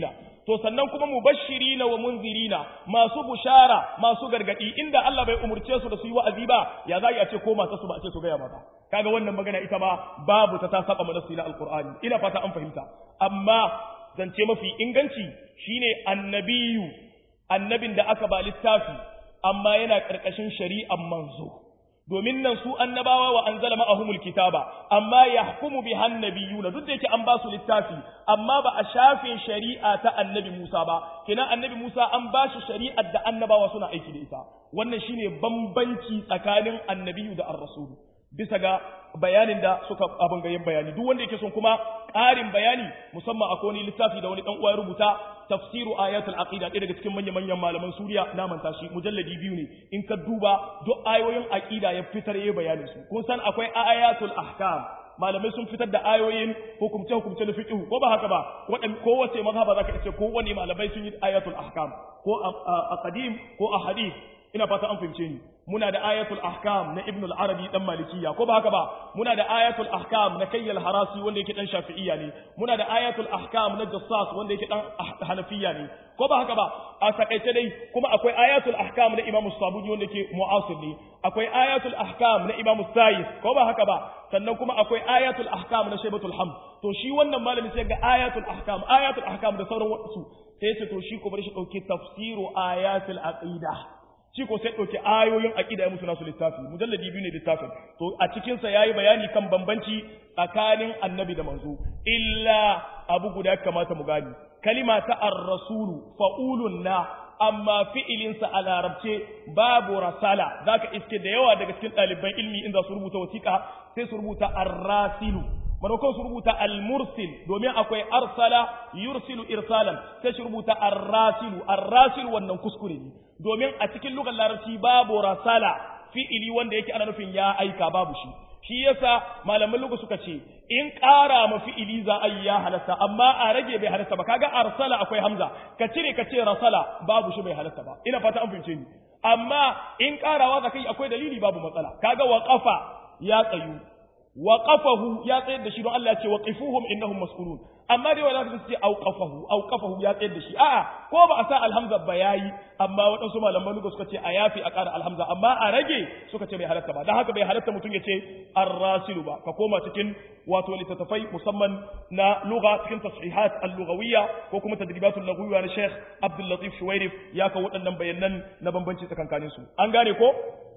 to sannan kuma mubashirina wa munzirina masu bushara masu gargadi inda Allah bai umurce su da su yi wa'azi ba ya za a ce ko masu su ba a ce su gaya mata kaga wannan magana ita ma babu ta ta saba mana na alqur'ani ina fata an fahimta amma zance mafi inganci shine annabiyu annabin da aka ba littafi amma yana karkashin shari'an manzo domin nan su annabawa wa anzala ma'ahumul kitaba amma yahkumu bi hannabiyuna duk da yake an ba su littafi amma ba a shafe shari'a ta annabi Musa ba kina annabi Musa an ba shi shari'ar da annabawa suna aiki da ita wannan shine bambanci tsakanin annabiyu da ar-rasul bisa ga bayanin da suka abin gayin bayani duk wanda yake son kuma ƙarin bayani musamman akwai wani littafi da wani dan uwa ya rubuta tafsiru ayatul aqida ɗaya daga cikin manyan manyan malaman Suriya na manta shi mujalladi biyu ne in ka duba duk ayoyin aqida ya fitar yayin bayanin su kun san akwai ayatul ahkam malamai sun fitar da ayoyin hukumce hukumce na fiqh ko ba haka ba wadan kowace mazhaba zaka ce ko wani malamai sun yi ayatul ahkam ko a qadim ko a hadith ina fata an fahimce ni muna da ayatul ahkam na ibn al-arabi dan malikiya ko ba haka ba muna da ayatul ahkam na kayyal harasi wanda yake dan shafi'iyya ne muna da ayatul ahkam na jassas wanda yake dan hanafiya ne ko ba haka ba a takaice dai kuma akwai ayatul ahkam na imam sabuji wanda yake mu'asir ne akwai ayatul ahkam na imam sayis ko ba haka ba sannan kuma akwai ayatul ahkam na shaybatul hamd to shi wannan malami sai ga ayatul ahkam ayatul ahkam da sauran wasu sai ce to shi ko bari shi dauki tafsiru ayatul aqida shi ko sai ɗauki ayoyin aƙida ya musu nasu littafi mujalladi biyu ne littafin to a cikinsa ya yi bayani kan bambanci tsakanin annabi da manzo illa abu guda ya kamata mu gani kalima ta ar-rasulu fa'ulun na amma fi'ilinsa a larabce babu rasala zaka iske da yawa daga cikin ɗaliban ilmi in za su rubuta wasiƙa sai su rubuta ar-rasilu maimakon su rubuta al-mursil domin akwai arsala yursilu irsalan sai su rubuta ar-rasilu ar-rasilu wannan kuskure ne domin a cikin lugar larabci babu rasala fi'ili wanda yake ana nufin ya aika babu shi shi yasa malaman lugu suka ce in ƙara ma fi'ili za a yi ya halatta amma a rage bai halatta ba kaga arsala akwai hamza ka cire ka ce rasala babu shi bai halatta ba ina fata an fahimce ni amma in ƙarawa za kai akwai dalili babu matsala kaga wa qafa ya tsayu wa qafahu ya tsayar da shi don Allah ya ce wa qifuhum innahum mas'ulun amma dai wala su ce au qafahu au qafahu ya tsayar da shi a'a ko ba a sa alhamza ba yayi amma waɗansu malaman luga suka ce a yafi a ƙara alhamza amma a rage suka ce bai halatta ba dan haka bai halatta mutum ya ce ar-rasilu ba ka koma cikin wato littattafai musamman na lugha cikin tashihat al-lughawiyya ko kuma tadribatul lughawiyya na Sheikh Abdul Latif Shuwairif ya kawo waɗannan bayanan na bambanci tsakankanin su an gane ko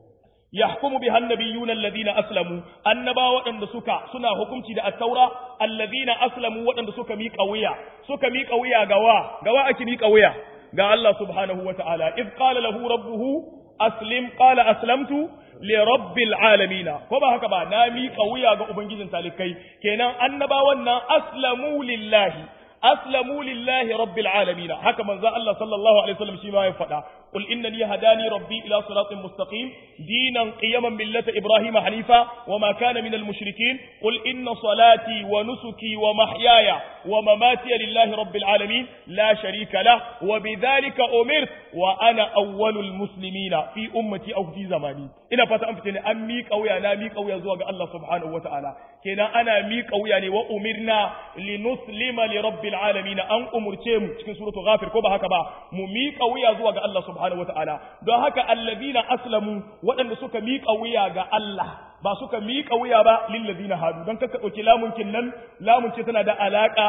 yahkumu biha annabiyuna alladhina aslamu annaba waɗanda suka suna hukunci da at-taura alladhina aslamu waɗanda suka miƙa wuya suka miƙa wuya gawa gawa ake miƙa wuya ga Allah subhanahu wata'ala id qala lahu rabbuhu aslim qala aslamtu li rabbil alamin ko ba haka ba na miƙa wuya ga ubangijin talikai kenan annabawan nan aslamu lillahi aslamu lillahi rabbil alamin haka manzo Allah sallallahu alaihi wasallam shi ma ya faɗa قل إنني هداني ربي إلى صراط مستقيم دينا قيما ملة إبراهيم حنيفا وما كان من المشركين قل إن صلاتي ونسكي ومحياي ومماتي لله رب العالمين لا شريك له وبذلك أمرت وأنا أول المسلمين في أمتي أو في زماني إن فتا أنفتني أميك أو يا ناميك أو يزوج الله سبحانه وتعالى كنا أنا ميك أو يعني وأمرنا لنسلم لرب العالمين أن أمرتهم في سورة غافر كوبا هكذا مميك أو يزوج الله سبحانه subhanahu wata'ala don haka allazina aslamu waɗanda suka miƙa wuya ga Allah ba suka miƙa wuya ba lillazina hadu don kaka ɗauki lamunkin nan lamunci tana da alaƙa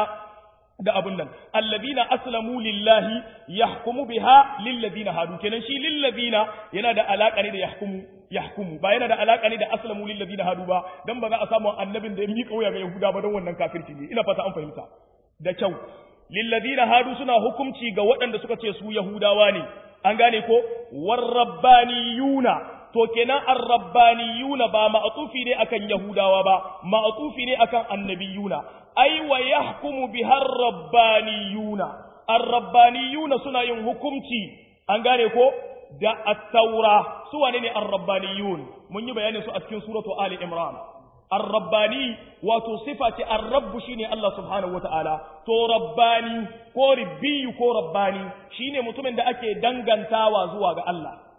da abun nan allazina aslamu lillahi yahkumu biha lillazina hadu kenan shi lillazina yana da alaƙa ne da yahkumu yahkumu ba yana da alaƙa ne da aslamu lillazina hadu ba dan ba za a samu annabin da ya miƙa wuya ga yahuda ba don wannan kafirci ne ina fata an fahimta da kyau lillazina hadu suna hukunci ga waɗanda suka ce su yahudawa ne an gane ko warrabbaniyuna to kenan arrabbaniyuna ba ma'tufi ne akan yahudawa ba ma'tufi ne akan annabiyuna ai wa yahkumu bihar rabbaniyuna arrabbaniyuna suna yin hukunci an gane ko da at-taura su wane ne arrabbaniyun mun yi bayanin su a cikin suratu ali imran arrabbani wato sifa ce arrabbu shine Allah subhanahu wataala to rabbani ko ribbiyu ko rabbani shine mutumin da ake dangantawa zuwa ga Allah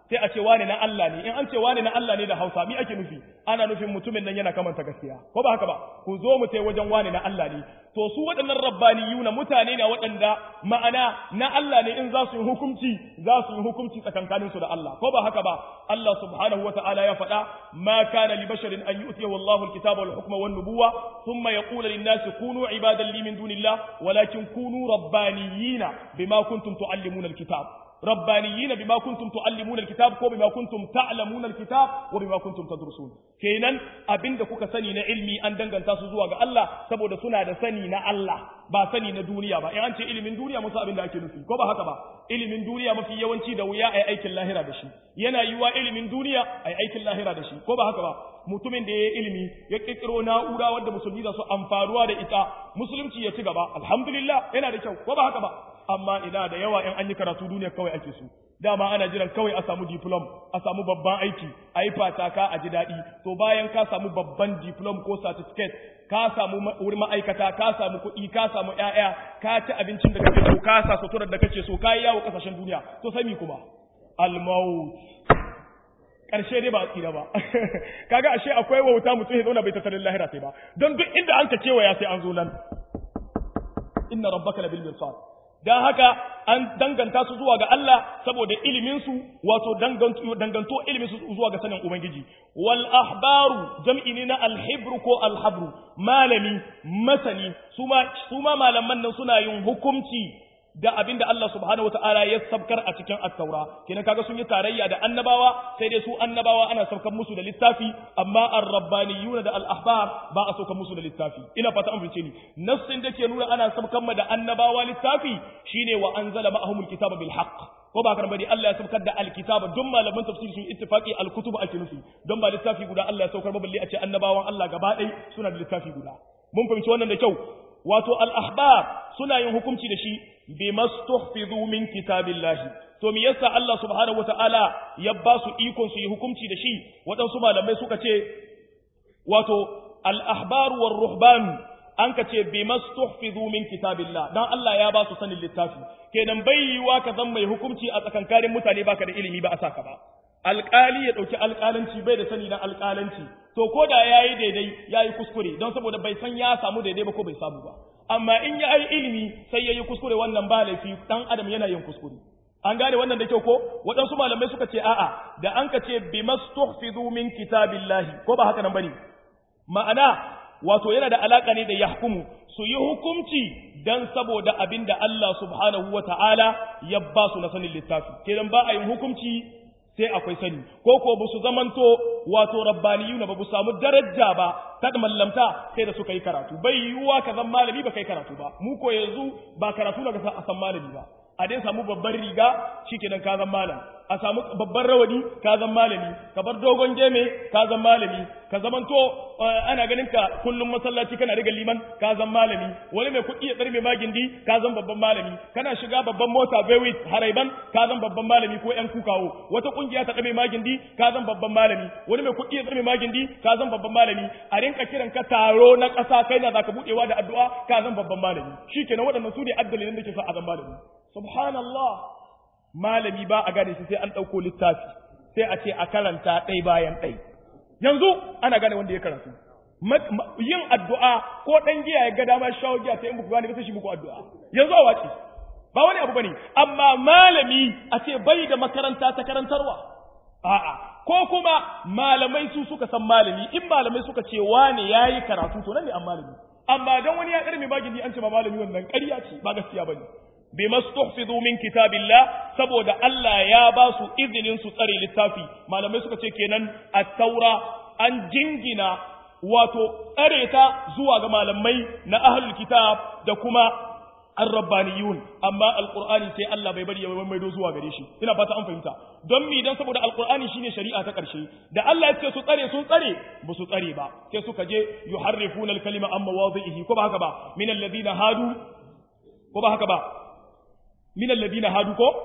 sai a ce wane na Allah ne in an ce wane na Allah ne da Hausa mi ake nufi ana nufin mutumin nan yana kamanta gaskiya ko ba haka ba ku zo mu tai wajen wane na Allah ne to su waɗannan rabbaniyuna mutane ne waɗanda ma'ana na Allah ne in za su yi hukunci za su yi hukunci tsakankanin su da Allah ko ba haka ba Allah subhanahu wata'ala ya faɗa ma kana li basharin an yu'tiyahu Allahu al-kitaba wal hukma wan nubuwa thumma yaqulu lin-nasi kunu ibadan li min dunillah walakin kunu rabbaniyina bima kuntum tuallimuna al-kitab ربانيين بما كنتم تعلمون الكتاب ko بما كنتم تعلمون الكتاب وبما كنتم تدرسون kenan abinda kuka sani na ilmi an danganta su zuwa ga Allah saboda suna da sani na Allah ba sani na duniya ba in an ce ilimin duniya musu abinda ake nufi ko ba haka ba ilimin duniya mafi yawanci da wuya ai aikin lahira da shi yana yiwa ilimin duniya ai aikin lahira da shi ko ba haka ba mutumin da ya yi ilimi ya kirkiro na'ura wadda musulmi za su amfaruwa da ita musulunci ya ci gaba alhamdulillah yana da kyau ko ba haka ba amma ina da yawa in an yi karatu duniya kawai ake so dama ana jiran kawai a samu diplom a samu babban aiki a yi fataka a ji daɗi to bayan ka samu babban diplom ko certificate ka samu wurin ma'aikata ka samu kuɗi ka samu ƴaƴa ka ci abincin da kake so ka sa suturar da kake so ka yi yawo ƙasashen duniya to sai mi kuma almaut ƙarshe dai ba a tsira ba kaga ashe akwai wauta mutum ya zauna bai tattalin lahira sai ba don duk inda an ka kewaya sai an zo nan inna rabbaka labil mirsad dan haka an danganta su zuwa ga Allah saboda ilimin su wato danganto ilimin su zuwa ga sanin ubangiji wal ahbaru jam'i ne na alhibru ko alhabru malami masani suma suma malaman nan suna yin hukunci da abin da Allah subhanahu wataala ya sabkar a cikin at-taura kenan kaga sun yi tarayya da annabawa sai dai su annabawa ana sabkar musu da littafi amma ar-rabbaniyuna da al-ahbar ba a saukar musu da littafi ina fata an fice ni nassin da ke nuna ana sabkar ma da annabawa littafi shine wa anzala ma'ahumul kitaba bil haqq ko ba karba ne Allah ya sabkar da al-kitaba don malaman tafsiri sun ittifaqi al-kutub ake nufi don ba littafi guda Allah ya saukar ba balle a ce annabawan Allah gaba ɗaya suna da littafi guda mun fahimci wannan da kyau wato al-ahbar suna yin hukunci da shi bimastuhfizu min kitabillahi to me yasa Allah subhanahu wataala ya ba su ikon su yi hukunci da shi waɗansu malamai suka ce wato al-ahbar war ruhban an ka ce bimastuhfizu min kitabillah dan Allah ya ba su sanin littafi kenan bai yiwa ka zan mai hukunci a tsakankanin mutane baka da ilimi ba a saka ba alƙali ya ɗauki alƙalanci bai da sani na alƙalanci to ko da ya yi daidai ya yi kuskure don saboda bai san ya samu daidai ba ko bai samu ba amma in ya yi ilimi sai ya yi kuskure wannan ba laifi ɗan adam yana yin kuskure an gane wannan da kyau ko waɗansu malamai suka ce a'a da an ka ce bi mastuhfizu min kitabillahi ko ba haka nan bane ma'ana wato yana da alaka ne da yahkumu su yi hukunci dan saboda abin da Allah subhanahu wa ta'ala ya ba su na sanin littafi kenan ba a yin hukunci sai akwai sani ko ko ba su zamanto wato rabbaniyuna ba bu samu daraja ba ta mallamta sai da suka yi karatu bai yiwuwa ka zan malami ba kai karatu ba mu ko yanzu ba karatu na a san malami ba a dai samu babban riga shikenan ka zan malam a samu babban rawani ka zan malami ka bar dogon geme ka zan malami ka zamanto ana ganin ka kullum masallaci kana riga liman ka zan malami wani mai kuɗi ya tsarme magindi ka zan babban malami kana shiga babban mota bewit haraiban ka zan babban malami ko yan kukawo wata kungiya ta tsarme magindi ka zan babban malami wani mai kuɗi ya tsarme magindi ka zan babban malami a rinka kiran ka taro na ƙasa kai na zaka buɗewa da addu'a ka zan babban malami shikenan waɗannan su ne addalilin da ke sa a zan malami subhanallah malami ba a gane shi sai an ɗauko littafi sai a ce a karanta ɗai bayan ɗai yanzu ana gane wanda ya karatu yin addu'a ko ɗan giya ya ga dama shawo giya sai in muku gane ba sai shi muku addu'a yanzu a wace ba wani abu bane amma malami a ce bai da makaranta ta karantarwa a'a ko kuma malamai su suka san malami in malamai suka ce wane yayi karatu to nan ne an malami amma dan wani ya karme magini an ce ba malami wannan ƙarya ce ba gaskiya bane bima stuhfizu min kitabillah saboda Allah ya ba su izinin su tsare littafi malamai suka ce kenan at-taura an jingina wato tsare ta zuwa ga malamai na ahlul kitab da kuma ar-rabbaniyun amma alqur'ani sai Allah bai bari ya maido zuwa gare shi ina fata an fahimta don mi dan saboda alqur'ani shine shari'a ta karshe da Allah ya ce su tsare sun tsare ba su tsare ba sai suka je yuharrifuna al-kalima amma wadhihi ko ba haka ba min alladhina hadu ko ba haka ba من الذين هادوا كو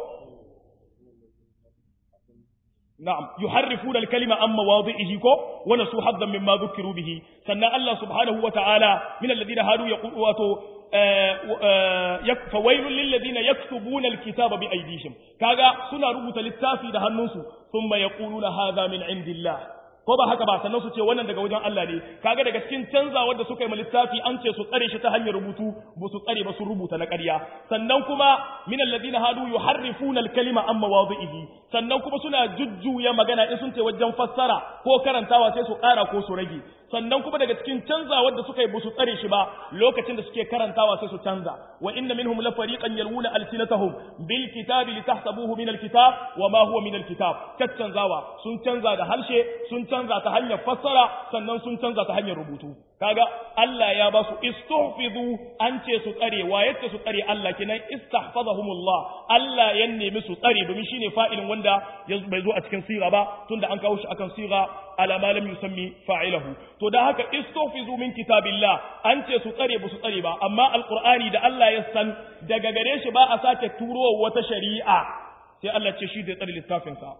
نعم يحرفون الكلمة عن مواضعه كو ونسوا حظا مما ذكروا به سنة الله سبحانه وتعالى من الذين هادوا يقول واتو fawailul lil ladina yaktubuna alkitaba bi aydihim kaga suna rubuta littafi da hannunsu thumma yaquluna hadha min indillah ko ba haka ba sannan su ce wannan daga wajen Allah ne kaga daga cikin canzawar da suka yi littafi an ce su tsare shi ta hanyar rubutu ba su tsare ba su rubuta na ƙarya sannan kuma min alladhina hadu yuharrifuna alkalima amma mawadihi sannan kuma suna jujjuya magana in sun ce wajen fassara ko karantawa sai su ƙara ko su rage sannan kuma daga cikin canzawar da suka yi ba su tsare shi ba lokacin da suke karantawa sai su canza wa inna minhum la fariqan yalwuna alsinatahum bil kitabi litahsabuhu min alkitab wa ma huwa min alkitab caccanzawa sun canza da harshe sun canza ta hanyar fassara sannan sun canza ta hanyar rubutu kaga Allah ya ba su istuhfizu an ce su tsare wa yace su tsare Allah kenan istahfazahumullah Allah ya nemi su tsare domin shine fa'ilin wanda bai zo a cikin sira ba tunda an kawo shi akan sira ala ma lam yusammi fa'ilahu to da haka istuhfizu min kitabillah an ce su tsare ba su tsare ba amma alqur'ani da Allah ya san daga gare shi ba a sake turo wata shari'a sai Allah ce shi zai tsare littafin sa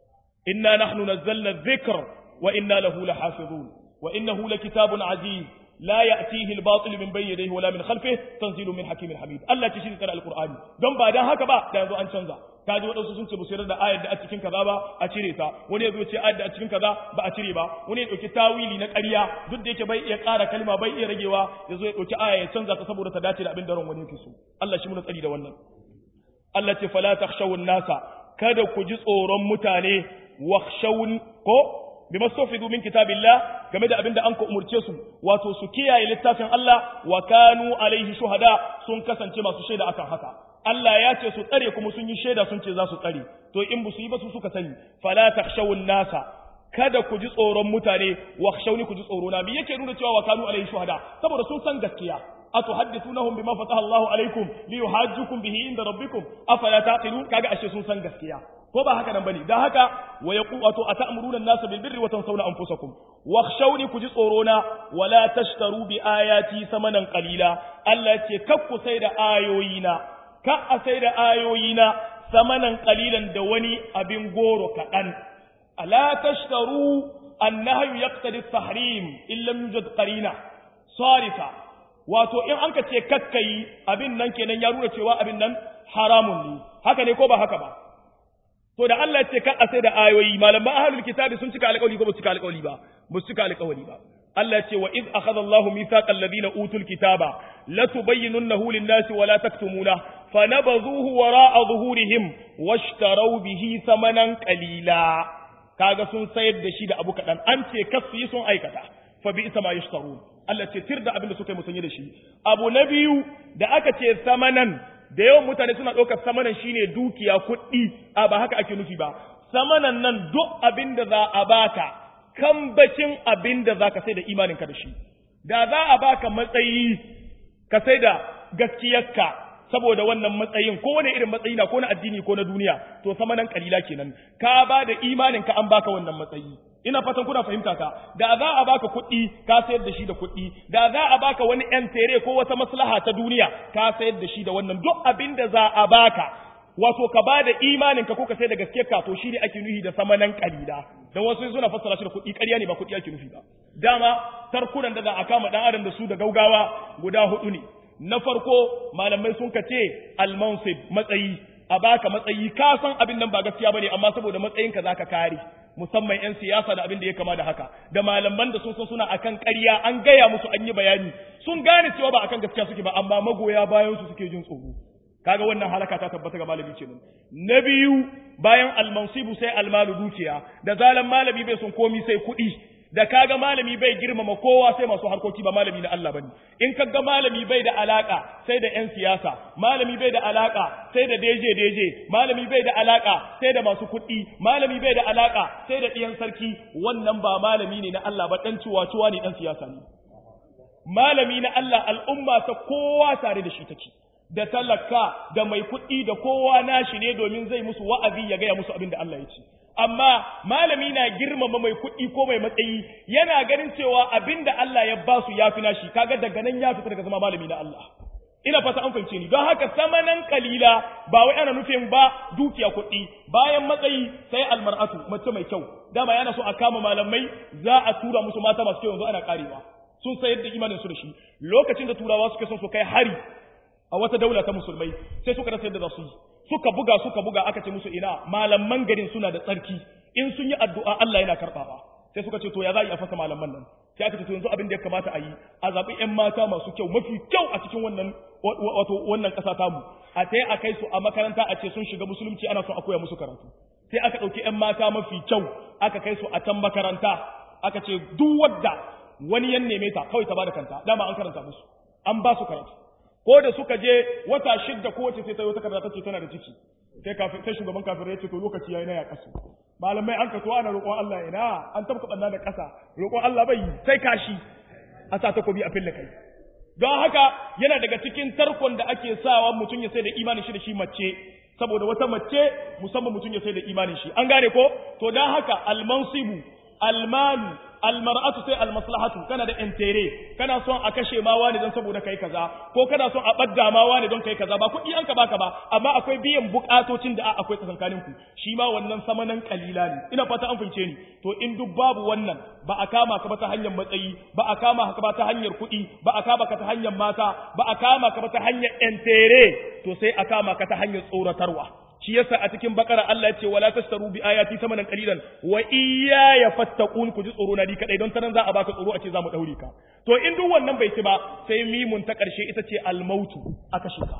inna nahnu nazzalna dhikr wa inna lahu lahafizun wa innahu lakitabun aziz لا يأتيه الباطل من بين يديه ولا من خلفه تنزيل من حكيم حميد الله تشير ترى القرآن don ba dan haka ba da yanzu an canza ka ji waɗansu sun ce ba su yarda da ayar da a cikin kaza ba a cire ta wani yazo ce ayar da a cikin kaza ba a cire ba wani ya dauki tawili na ƙarya duk da yake bai iya ƙara kalma bai iya ragewa yazo ya dauki aya ya canza ta saboda ta dace da abin da ran wani yake so Allah shi mun tsari da wannan Allah ce fala takhshawun nasa kada ku ji tsoron mutane wakhshawun ko bima stofidu min kitabillah game da abinda an ka umurce su wato su kiyaye littafin Allah wa kanu alaihi shuhada sun kasance masu shaida akan haka Allah ya ce su tsare kuma sun yi shaida sun ce za su tsare to in ba su yi ba su suka sani fala takhshawun nasa kada ku ji tsoron mutane wa khshawni ku ji tsoro na me yake nuna cewa wa kanu alaihi shuhada saboda sun san gaskiya atuhaddithunahum bima fataha Allahu alaikum liyuhajjukum bihi inda rabbikum afala taqilun kaga ashe sun san gaskiya ko ba haka nan bane dan haka wa yaqu wato atamuruna an-nasa bil birri wa tansawna anfusakum wakhshawni ku ji tsoro na wala tashtaru bi ayati samanan qalila Allah ce kakku sai da ayoyina ka a sai da ayoyina samanan qalilan da wani abin goro kadan ala tashtaru annahyu yaqtadi at-tahrim illa yujad qarina sarifa wato in an ka ce kakkai abin nan kenan ya nuna cewa abin nan haramun ne haka ne ko ba haka ba to da Allah ce kan a sai da ayoyi malaman ahlul kitabi sun cika alƙawari ko ba su cika alƙawari ba ba su cika alƙawari ba Allah ce wa iz akhadha Allahu mithaqal ladina utul kitaba la tubayyinunnahu lin-nasi wa la taktumuna fanabadhuhu wara'a zuhurihim washtaraw bihi thamanan qalila kaga sun sayar da shi da abu kadan an ce kasu yi sun aikata fa bi isa ma yashtarun Allah ce tir da abin da suka yi musanye da shi abu na biyu da aka ce samanan da yawan mutane suna ɗaukar samanan shine dukiya kuɗi a ba haka ake nufi ba samanan nan duk abin da za a baka kambacin abin da za ka sai da imaninka da shi da za a baka matsayi ka sai da gaskiyarka saboda wannan matsayin ko wani irin matsayi na ko na addini ko na duniya to samanan kalila kenan ka ba da imaninka an baka wannan matsayi ina fatan kuna fahimta ka da za a baka kuɗi ka sayar da shi da kuɗi da za a baka wani yan tere ko wata maslaha ta duniya ka sayar da shi da wannan duk abin da za a baka wato ka ba da imanin ka ko ka sai da gaske ka to shi ne ake nufi da samanan kalila dan wasu suna fassara shi da kuɗi ƙarya ne ba kuɗi ake nufi ba dama tarkunan da za a kama dan adam da su da gaugawa guda hudu ne na farko malamai sun kace al-mansib matsayi a baka matsayi ka san abin nan ba gaskiya bane amma saboda matsayinka zaka kare musamman 'yan siyasa da abin da ya kama da haka da malaman da sun san suna akan ƙarya an gaya musu an yi bayani sun gane cewa ba akan gaskiya suke ba amma magoya bayan su suke jin tsoro kaga wannan halaka ta tabbata ga malami kenan na biyu bayan almansibu sai almalu dukiya da zalan malami bai son komi sai kuɗi da kaga malami bai girmama kowa sai masu harkoki ba malami na Allah bane in kaga malami bai da alaka sai da ƴan siyasa malami bai da alaka sai da deje deje malami bai da alaka sai da masu kuɗi malami bai da alaka sai da ɗiyan sarki wannan ba malami ne na Allah ba dan ciwa-ciwa ne dan siyasa ne malami na Allah al'umma ta kowa tare da shi take da talaka da mai kuɗi da kowa nashi ne domin zai musu wa'azi ya gaya musu abin da Allah ya ce amma malami na girmama mai kuɗi ko mai matsayi yana ganin cewa abinda Allah ya basu ya fi nashi kaga daga nan ya fita daga zama malami na Allah ina fata an fahimce ni don haka samanan kalila ba wai ana nufin ba dukiya kuɗi bayan matsayi sai almar'atu mace mai kyau dama yana so a kama malamai za a tura musu mata masu kyau yanzu ana karewa sun sayar da imanin su da shi lokacin da turawa suka son su kai hari a wata daula ta musulmai sai suka rasa yadda za su yi suka buga suka buga aka ce musu ina malaman garin suna da tsarki in sun yi addu'a Allah yana karɓawa sai suka ce to ya za a yi a fasa malaman nan sai aka ce to yanzu abin da ya kamata a yi a zaɓi 'yan mata masu kyau mafi kyau a cikin wannan wato wannan ƙasa tamu a ta a kai su a makaranta a ce sun shiga musulunci ana son a koya musu karatu sai aka ɗauki 'yan mata mafi kyau aka kai su a can makaranta aka ce duk wadda wani yan neme ta kawai ta bada kanta dama an karanta musu an ba su karatu ko da suka je wata shidda kowace sai ta yi wata karata ce tana da ciki sai kafin sai shugaban kafin ya ce to lokaci yayi na ya kasu malamai an kaso ana roƙon Allah ina an tabka banna da ƙasa roƙon Allah bai sai kashi a sa takobi a fille kai don haka yana daga cikin tarkon da ake sawa mutum ya sai da imanin shi da shi mace saboda wata mace musamman mutum ya sai da imanin shi an gane ko to don haka almansibu almalu almar'atu sai almaslahatu kana da intere kana son a kashe ma wani don saboda kai kaza ko kana son a badda ma wani don kai kaza ba kuɗi an ka baka ba amma akwai biyan bukatocin da akwai tsakankanin ku shi ma wannan samanan kalila ne ina fata an fince ni to in duk babu wannan ba a kama ka ba ta hanyar matsayi ba a kama ka ba ta hanyar kuɗi ba a kama ka ta hanyar mata ba a kama ka ba ta hanyar intere to sai a kama ka ta hanyar tsoratarwa shi yasa a cikin bakara Allah ya ce wala tastaru bi ayati samanan qalilan wa iyaya fattaqun ku ji tsoro na di kadai don tanan za a baka tsoro a ce za mu daure ka to in duk wannan bai ci ba sai mimun ta karshe ita ce almautu aka shika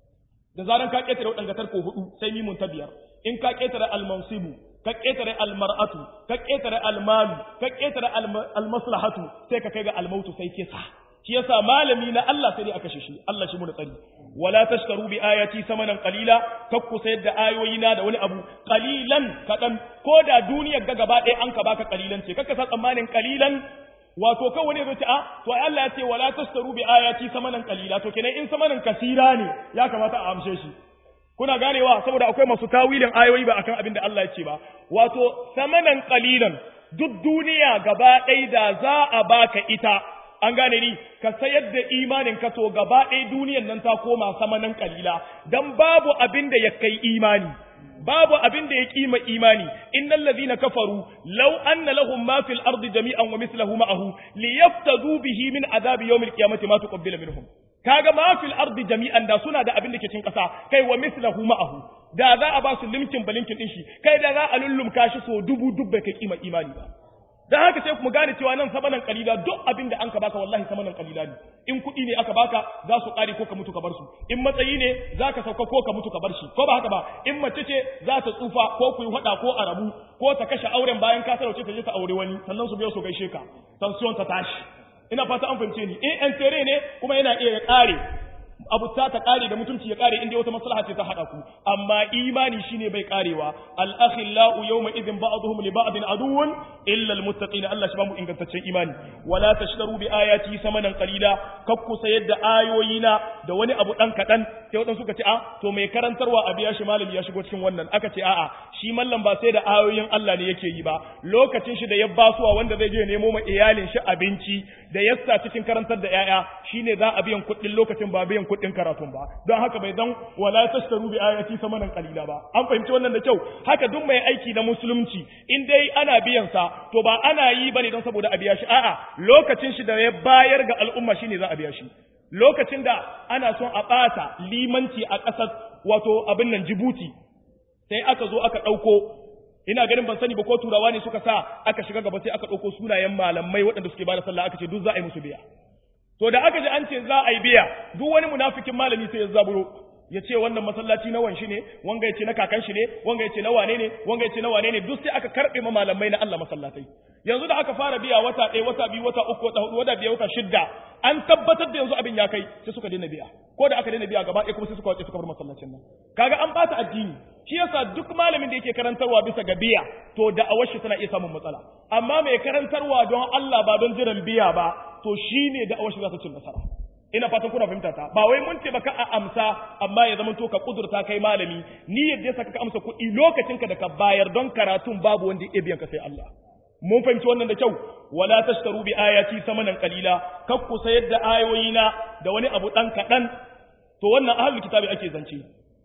da zaran ka ketare wadanga tarko hudu sai mimun ta biyar in ka ketare almansibu ka ketare almar'atu ka ketare almalu ka ketare almaslahatu sai ka kai ga almautu sai kisa shi yasa malami na Allah sai dai aka shi Allah shi mu da tsari wala tashtaru bi ayati samanan qalila kakku sayar da ayoyina da wani abu qalilan kadan ko da duniyar ga gaba ɗaya an ka baka qalilan ce kakka sa tsammanin qalilan wato kan wani zai ce a to ai Allah ya ce wala tashtaru bi ayati samanan qalila to kenan in samanan kasira ne ya kamata a amshe shi kuna ganewa saboda akwai masu tawilin ayoyi ba akan abin da Allah ya ce ba wato samanan qalilan duk duniya gaba ɗaya da za a baka ita an gane ni ka sayar da imanin ka to gaba ɗaya duniyan nan ta koma samanan kalila dan babu abin da ya kai imani babu abin da ya kima imani innal ladhina kafaru law anna lahum ma fil ardi jami'an wa mithluhu ma'ahu liyaftadu bihi min adhabi yawmil qiyamati ma tuqabbala minhum kaga ma fil ardi jami'an da suna da abin da ke cikin kasa kai wa mithluhu ma'ahu da za a ba su limkin balinkin din shi kai da za a lullumka shi so dubu dubbai kai kima imani ba dan haka sai mu gane cewa nan samanan kalila duk abin da an ka baka wallahi samanan kalila ne in kuɗi ne aka baka za su ƙare ko ka mutu ka bar su in matsayi ne za ka sauka ko ka mutu ka bar shi ko ba haka ba in mace ce za ta tsufa ko ku yi faɗa ko a rabu ko ta kashe auren bayan ka sarauce ta je ta aure wani sannan su biyo su gaishe ka tension ta tashi ina fata an fahimce ni in an tere ne kuma yana iya ya ƙare abu ta ta kare da mutunci ya kare inda wata maslaha ce ta hada ku amma imani shine bai karewa al akhillau yawma idhin ba'dhum li ba'din aduwwun illa al muttaqin Allah shi ba mu ingantaccen imani wala tashtaru bi ayati samanan qalila kakku sayar da ayoyina da wani abu dan kadan sai wadan suka ce a to mai karantarwa a biya shi malami ya shigo cikin wannan aka ce a'a shi mallam ba sai da ayoyin Allah ne yake yi ba lokacin shi da ya basuwa wanda zai je nemo ma iyalin shi abinci da yassa cikin karantar da yaya shine za a biyan kuɗin lokacin ba biyan kuɗin karatun ba don haka bai dan wala tashtaru bi ayati samanan qalila ba an fahimci wannan da kyau haka duk mai aiki na musulunci in dai ana biyan sa to ba ana yi bane don saboda a biya shi a'a lokacin shi da ya bayar ga al'umma shine za a biya shi lokacin da ana son a ɓata limanci a ƙasar wato abin nan Jibuti sai aka zo aka ɗauko ina ganin ban sani ba ko turawa ne suka sa aka shiga gaba sai aka ɗauko sunayen malamai waɗanda suke bada sallah aka ce duk za a yi musu biya to da aka ji an ce za a yi biya duk wani munafikin malami sai ya zaburo ya ce wannan masallaci na wanshi ne wanga ya ce na kakan shi ne wanga ya ce na wane ne wanga ya ce na wane ne duk sai aka karɓe ma malamai na Allah masallatai yanzu da aka fara biya wata ɗaya wata biyu wata uku wata hudu wata biyar wata shidda an tabbatar da yanzu abin ya kai sai suka daina biya ko da aka daina biya gaba ɗaya kuma sai suka wace suka bar masallacin nan kaga an bata addini shi yasa duk malamin da yake karantarwa bisa ga biya to da awashi tana iya samun matsala amma mai karantarwa don Allah ba don jiran biya ba to shine da awashi za ta cin nasara ina fatan kuna fahimta ta ba wai mun ce baka a amsa amma ya zama to ka kudurta kai malami ni yadda saka ka amsa kuɗi lokacinka da ka bayar don karatun babu wanda ya biyan ka sai Allah mun fahimci wannan da kyau wala tashtaru bi ayati samanan qalila kak ku sayar da ayoyina da wani abu dan kadan to wannan ahlul kitabi ake zance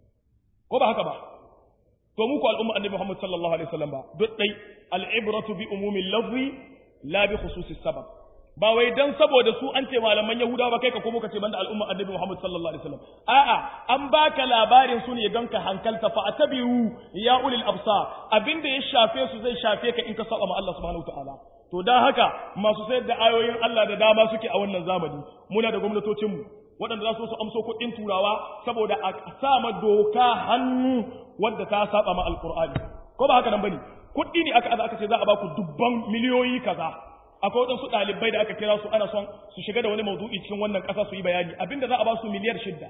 ko ba haka ba to mu ku al'umma annabi Muhammad sallallahu alaihi wasallam ba duk dai al'ibratu bi umumil lafzi la bi khususis sabab ba wai dan saboda su an ce malaman Yahudawa ba kai ka komo ka ce banda al'umma Annabi Muhammad sallallahu alaihi wasallam a'a an baka labarin su ne don ka hankalta fa atabiu ya ulil absar abinda ya shafe su zai shafe ka in ka saba ma Allah subhanahu wataala to dan haka masu sayar da ayoyin Allah da dama suke a wannan zamani muna da gwamnatocin mu waɗanda za su su amso kuɗin turawa saboda a sama doka hannu wadda ta saba ma alqur'ani ko ba haka nan bane kuɗi ne aka aka ce za a ba ku dubban miliyoyi kaza akwai waɗansu ɗalibai da aka kira su ana son su shiga da wani maudu'i cikin wannan ƙasa su yi bayani abinda za a ba su miliyar shidda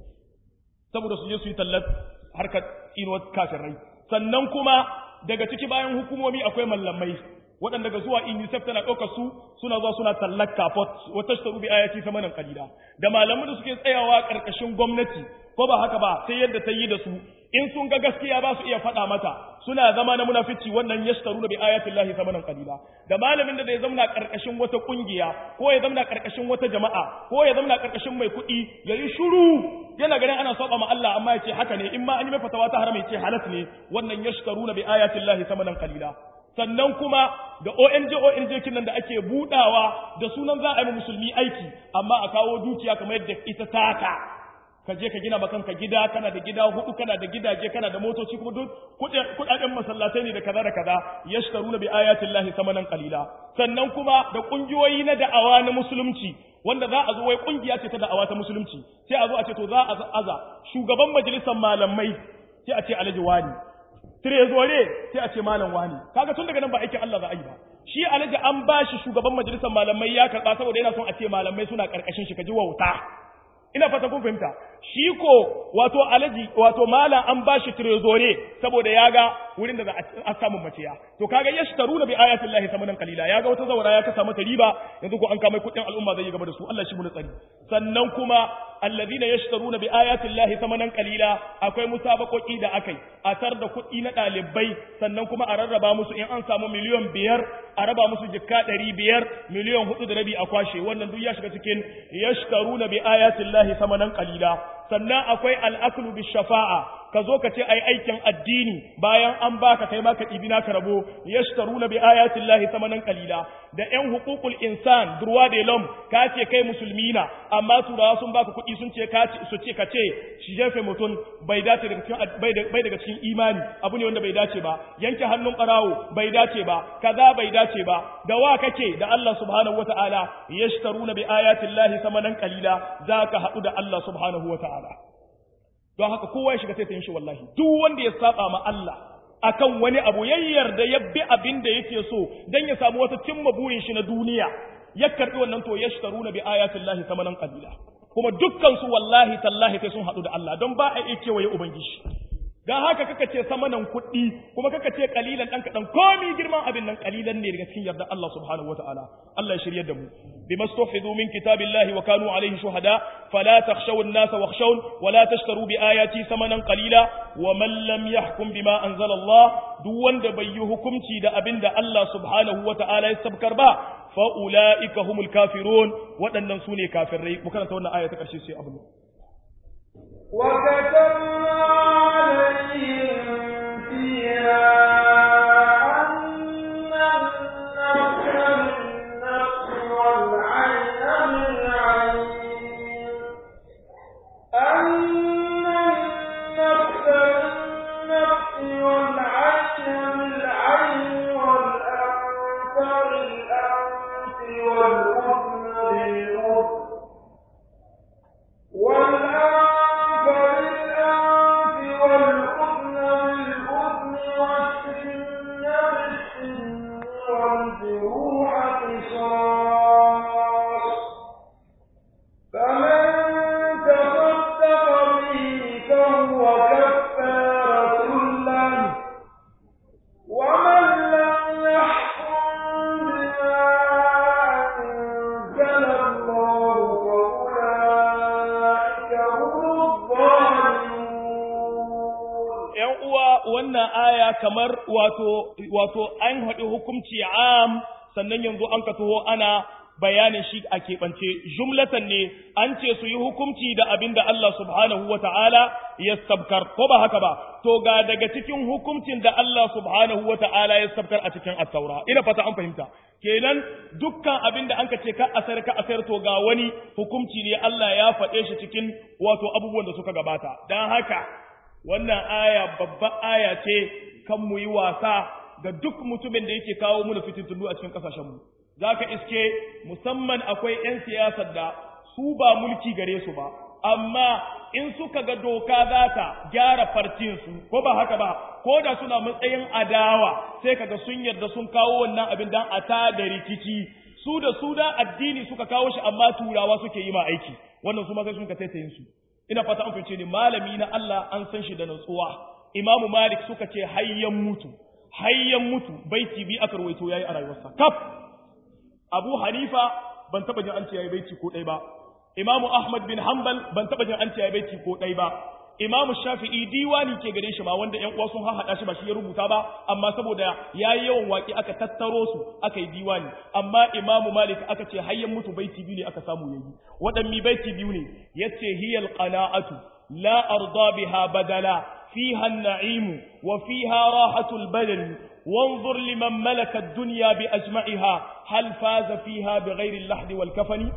saboda su je su yi tallar harkar inuwar kafirai sannan kuma daga ciki bayan hukumomi akwai mallamai waɗanda ga zuwa UNICEF tana ɗaukar su suna zuwa suna tallar kafot wata shi bi ayati samanin kalila da malaman da suke tsayawa ƙarƙashin gwamnati ko ba haka ba sai yadda ta yi da su in sun ga gaskiya ba su iya faɗa mata suna zama na munafici wannan yashtaru bi ayatin lahi samanan qalila da malamin da zai zamna karkashin wata kungiya ko ya zamna karkashin wata jama'a ko ya zamna karkashin mai kuɗi yayi shiru yana ganin ana saba ma Allah amma yace haka ne in ma an yi mai fatawa ta haram yace halas ne wannan yashtaru bi ayatin lahi samanan qalila sannan kuma da ONG ONG kinan da ake budawa da sunan za a yi musulmi aiki amma a kawo dukiya kamar yadda ita taka ka je ka gina ma kanka gida kana da gida hudu kana da gidaje kana da motoci kuma duk kudaden masallatai ne da kaza da kaza yashtaruna bi ayatin lahi samanan qalila sannan kuma da kungiyoyi na da'awa na musulunci wanda za a zo wai kungiya ce ta da'awa ta musulunci sai a zo a ce to za a aza shugaban majalisar malamai sai a ce alhaji wani trezore sai a ce malam wani kaga tun daga nan ba aikin Allah za a yi ba shi alhaji an bashi shugaban majalisar malamai ya karba saboda yana son a ce malamai suna karkashin shi ka ji wauta ina fata kun fahimta shi ko wato alaji wato malam an bashi trezore saboda ya ga wurin da za a samu maciya to kaga yashtaruna bi ayati llahi samanan qalila ya ga wata zawara ya kasa mata riba yanzu ko an kama kudin al'umma zai yi gaba da su Allah shi mu tsari sannan kuma alladhina yashtaruna bi ayati llahi samanan qalila akwai musabaqoki da akai a tar da kuɗi na ɗalibai sannan kuma a rarraba musu in an samu miliyan biyar a raba musu jikka ɗari biyar miliyan hudu da rabi a kwashe wannan duk ya shiga cikin yashtaruna bi ayati llahi samanan qalila sannan akwai al'aklu bi shafa'a ka zo ka ce ai aikin addini bayan an baka kai ma ka ɗibi naka rabo yashtaruna bi ayatin lahi samanan qalila da ƴan huququl insan durwa de lom ka ce kai musulmi na amma turawa sun baka kuɗi sun ce ka su ce ka ce shi jefe mutum bai dace daga cikin bai daga cikin imani abu ne wanda bai dace ba yanke hannun barawo bai dace ba kaza bai dace ba da wa kake da Allah subhanahu wataala yashtaruna bi ayatin lahi samanan qalila zaka haɗu da Allah subhanahu wataala don haka kowa ya shiga sai ta yin shi wallahi duk wanda ya saba ma Allah akan wani abu ya yarda ya bi abin da yake so dan ya samu wata cimma burin shi na duniya ya karbi wannan to yashtaruna bi ayatin lahi samanan qalila kuma dukkan su wallahi tallahi sai sun hadu da Allah don ba a iya kewaye ubangiji dan haka kaka ce samanan kuɗi kuma kaka ce kalilan dan kadan komi girman abin nan kalilan ne daga cikin yarda Allah subhanahu wataala Allah ya shiryar da mu bima stufidu min kitabillahi wa kanu alayhi shuhada fala takhshaw an-nasa wakhshawun wa la tashtaru bi ayati samanan qalila wa man lam yahkum bima anzala Allah duk wanda bai yi hukunci da abin da Allah subhanahu wataala ya sabkar ba fa ulaika humul kafirun waɗannan sune kafirai mu karanta wannan aya ta ƙarshe sai abu وكتبنا عليهم فيها أن النفس بالنفس والعين بالعين أن النفس بالنفس والعين بالعين والأنف بالأنف والأذن بالأذن والأنف بالأنف والأذن بالأذن والسن بالسن والجروح قصاص فمن تصدق به فهو كفارة له ومن لم يحكم بما أنزل الله فأولئك هم الظالمون ‘yan uwa wannan aya kamar wato, wato an haɗi hukumci am sannan yanzu an ka taho ana bayanin shi a keɓance jumlatan ne an ce su yi hukumci da abin da Allah subhanahu wa ta'ala ya sabkar ko ba haka ba to ga daga cikin hukumcin da Allah subhanahu wa ta'ala ya sabkar a cikin attaura ina fata an fahimta kenan dukkan abin da anka ce ka asar ka asar to ga wani hukunci ne Allah ya faɗe shi cikin wato abubuwan da suka gabata dan haka wannan aya babban aya ce kan mu yi wasa ga duk mutumin da yake kawo mu fitintunu a cikin kasashen mu zaka iske musamman akwai 'yan siyasar da su ba mulki gare su ba amma in suka ga doka za ta gyara farcinsu ko ba haka ba ko da suna matsayin adawa sai kaga sun yarda sun kawo wannan abin dan a ta da rikici su da su da addini suka kawo shi amma turawa suke yi ma aiki wannan su ma sai sun ka taitayin su ina fata an fice ni malami na Allah an san shi da nutsuwa imamu malik suka ce hayyan mutu hayyan mutu baiti bi aka rawaito yayi a rayuwarsa kaf abu hanifa ban taba jin an ce yayi baiti ko dai ba Imamu Ahmad bin Hanbal ban taba jin an ce ya baiti ko ɗai ba. Imamu Shafi'i diwani ke gare shi ma wanda ƴan uwa sun haɗa shi ba shi ya rubuta ba amma saboda yayi yawan waƙi aka tattaro su aka yi diwani amma Imamu Malik aka ce hayyan mutu baiti biyu ne aka samu yayi waɗanne baiti biyu ne yace hiyal qana'atu la arda biha badala fiha an-na'im wa fiha rahatul badani وانظر لمن ملك الدنيا بأجمعها هل فاز فيها بغير اللحد والكفن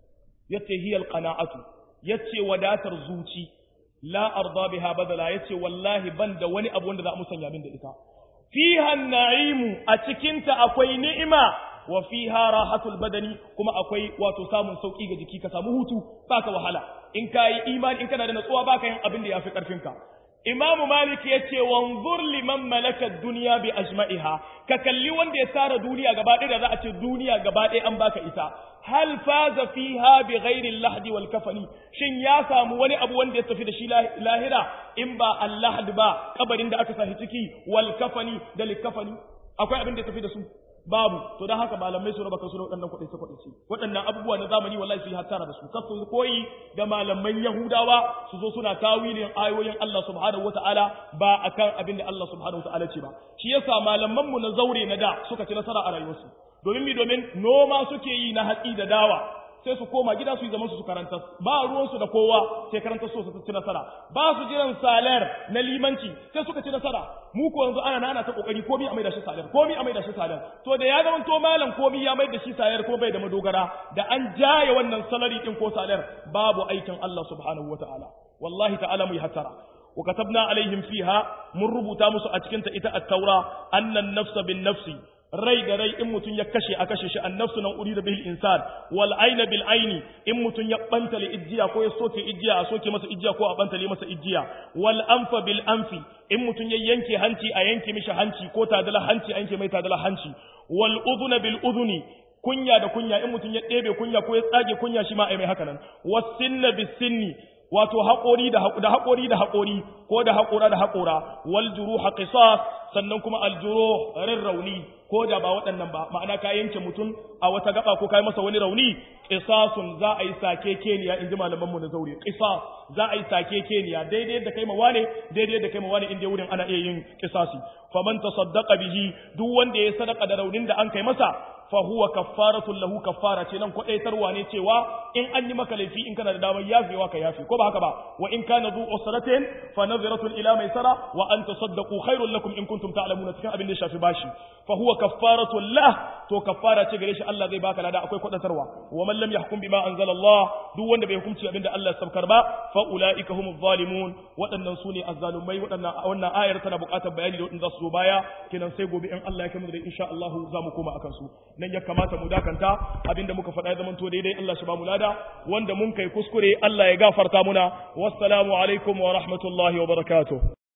yace hiyal qana'atu yace wadatar zuci la arda biha badala yace wallahi ban da wani abu wanda za mu sanya min da ita fiha na'imu a cikin ta akwai ni'ima wa fiha rahatul badani kuma akwai wato samun sauki ga jiki ka samu hutu baka wahala in kai imani in kana da natsuwa baka yin abin da yafi karfin ka Imamu Malik ya ce, wanzur liman malakar duniya bi ajma'iha, ka kalli wanda ya tara duniya gaba ɗaya da za a ce duniya gaba ɗaya an baka ita, hal faza fiha bi ghairi lahdi wal kafani, shin ya samu wani abu wanda ya tafi da shi lahira in ba allahd ba kabarin da aka sahi ciki wal kafani da likafani, akwai abin da ya tafi da su. babu to dan haka malamai su raba kansu da waɗannan kuɗi su kuɗi waɗannan abubuwa na zamani wallahi su yi hattara da su kasu koyi da malaman yahudawa su zo suna tawilin ayoyin Allah subhanahu wataala ba akan abin da Allah subhanahu wataala ce ba shi yasa malaman mu na zaure na da suka ci nasara a rayuwarsu domin mi domin noma suke yi na hatsi da dawa sai su koma gida su yi zaman su su karanta ba ruwansu da kowa sai karanta su su ci nasara ba su jiran salar na limanci sai suka ci nasara mu ko yanzu ana nana ta kokari komi a mai da shi salar komi a mai da shi salar to da ya zama to malam komi ya mai da shi salar ko bai da madogara da an jaye wannan salari din ko salar babu aikin Allah subhanahu wataala wallahi ta'ala mu yi hatara wa katabna alaihim fiha mun rubuta musu a cikin ta ita at-taura annan nafsa bin nafsi rai da rai in mutum ya kashe a kashe shi annafsu nan uri da bil insan wal aina bil aini in mutum ya bantale ijiya ko ya soke ijiya a soke masa ijiya ko a bantale masa ijiya wal anfa bil anfi in mutum ya yanke hanci a yanke mishi hanci ko tadala hanci a yanke mai tadala hanci wal udhuna bil udhuni kunya da kunya in mutum ya ɗebe kunya ko ya tsage kunya shi ma ai mai haka nan wasinna bis sinni wato haƙori da haƙori da haƙori ko da haƙora da haƙora wal juruha qisas sannan kuma al juruh rauni ko da ba waɗannan ba ma'ana ka yanke mutum a wata gaba ko kai masa wani rauni qisasun za a yi sake keniya inji malaman mu na zaure qisas za a yi sake keniya daidai da kai ma wane daidai da kai ma wane inda wurin ana iya yin qisasi faman tasaddaqa bihi duk wanda ya sadaka da raunin da an kai masa fa huwa kaffaratun lahu kaffara ce nan kwadaitarwa ne cewa in an yi maka laifi in kana da damar yafewa ka yafe ko ba haka ba wa in kana zu usratin fa nadhiratun ila maisara wa an tasaddaqu khairul lakum in kuntum ta'lamuna cikin abin da ya shafi bashi fa huwa kaffaratun lah to kaffara ce gare shi Allah zai baka lada akwai kwadaitarwa wa man lam yahkum bima anzala Allah duk wanda bai hukunci abin da Allah ya sabkar ba fa ulaika humuz zalimun waɗannan su ne azzalumai waɗannan wannan ayar tana buƙatar bayani da waɗanda su zo baya kenan sai gobe in Allah ya kai mu da insha Allah za mu koma akan su nan ya kamata mu dakanta abinda muka faɗa ya zamanto daidai Allah shi ba mu lada wanda mun kai kuskure Allah ya gafarta muna wassalamu alaikum wa rahmatullahi wa barakatuh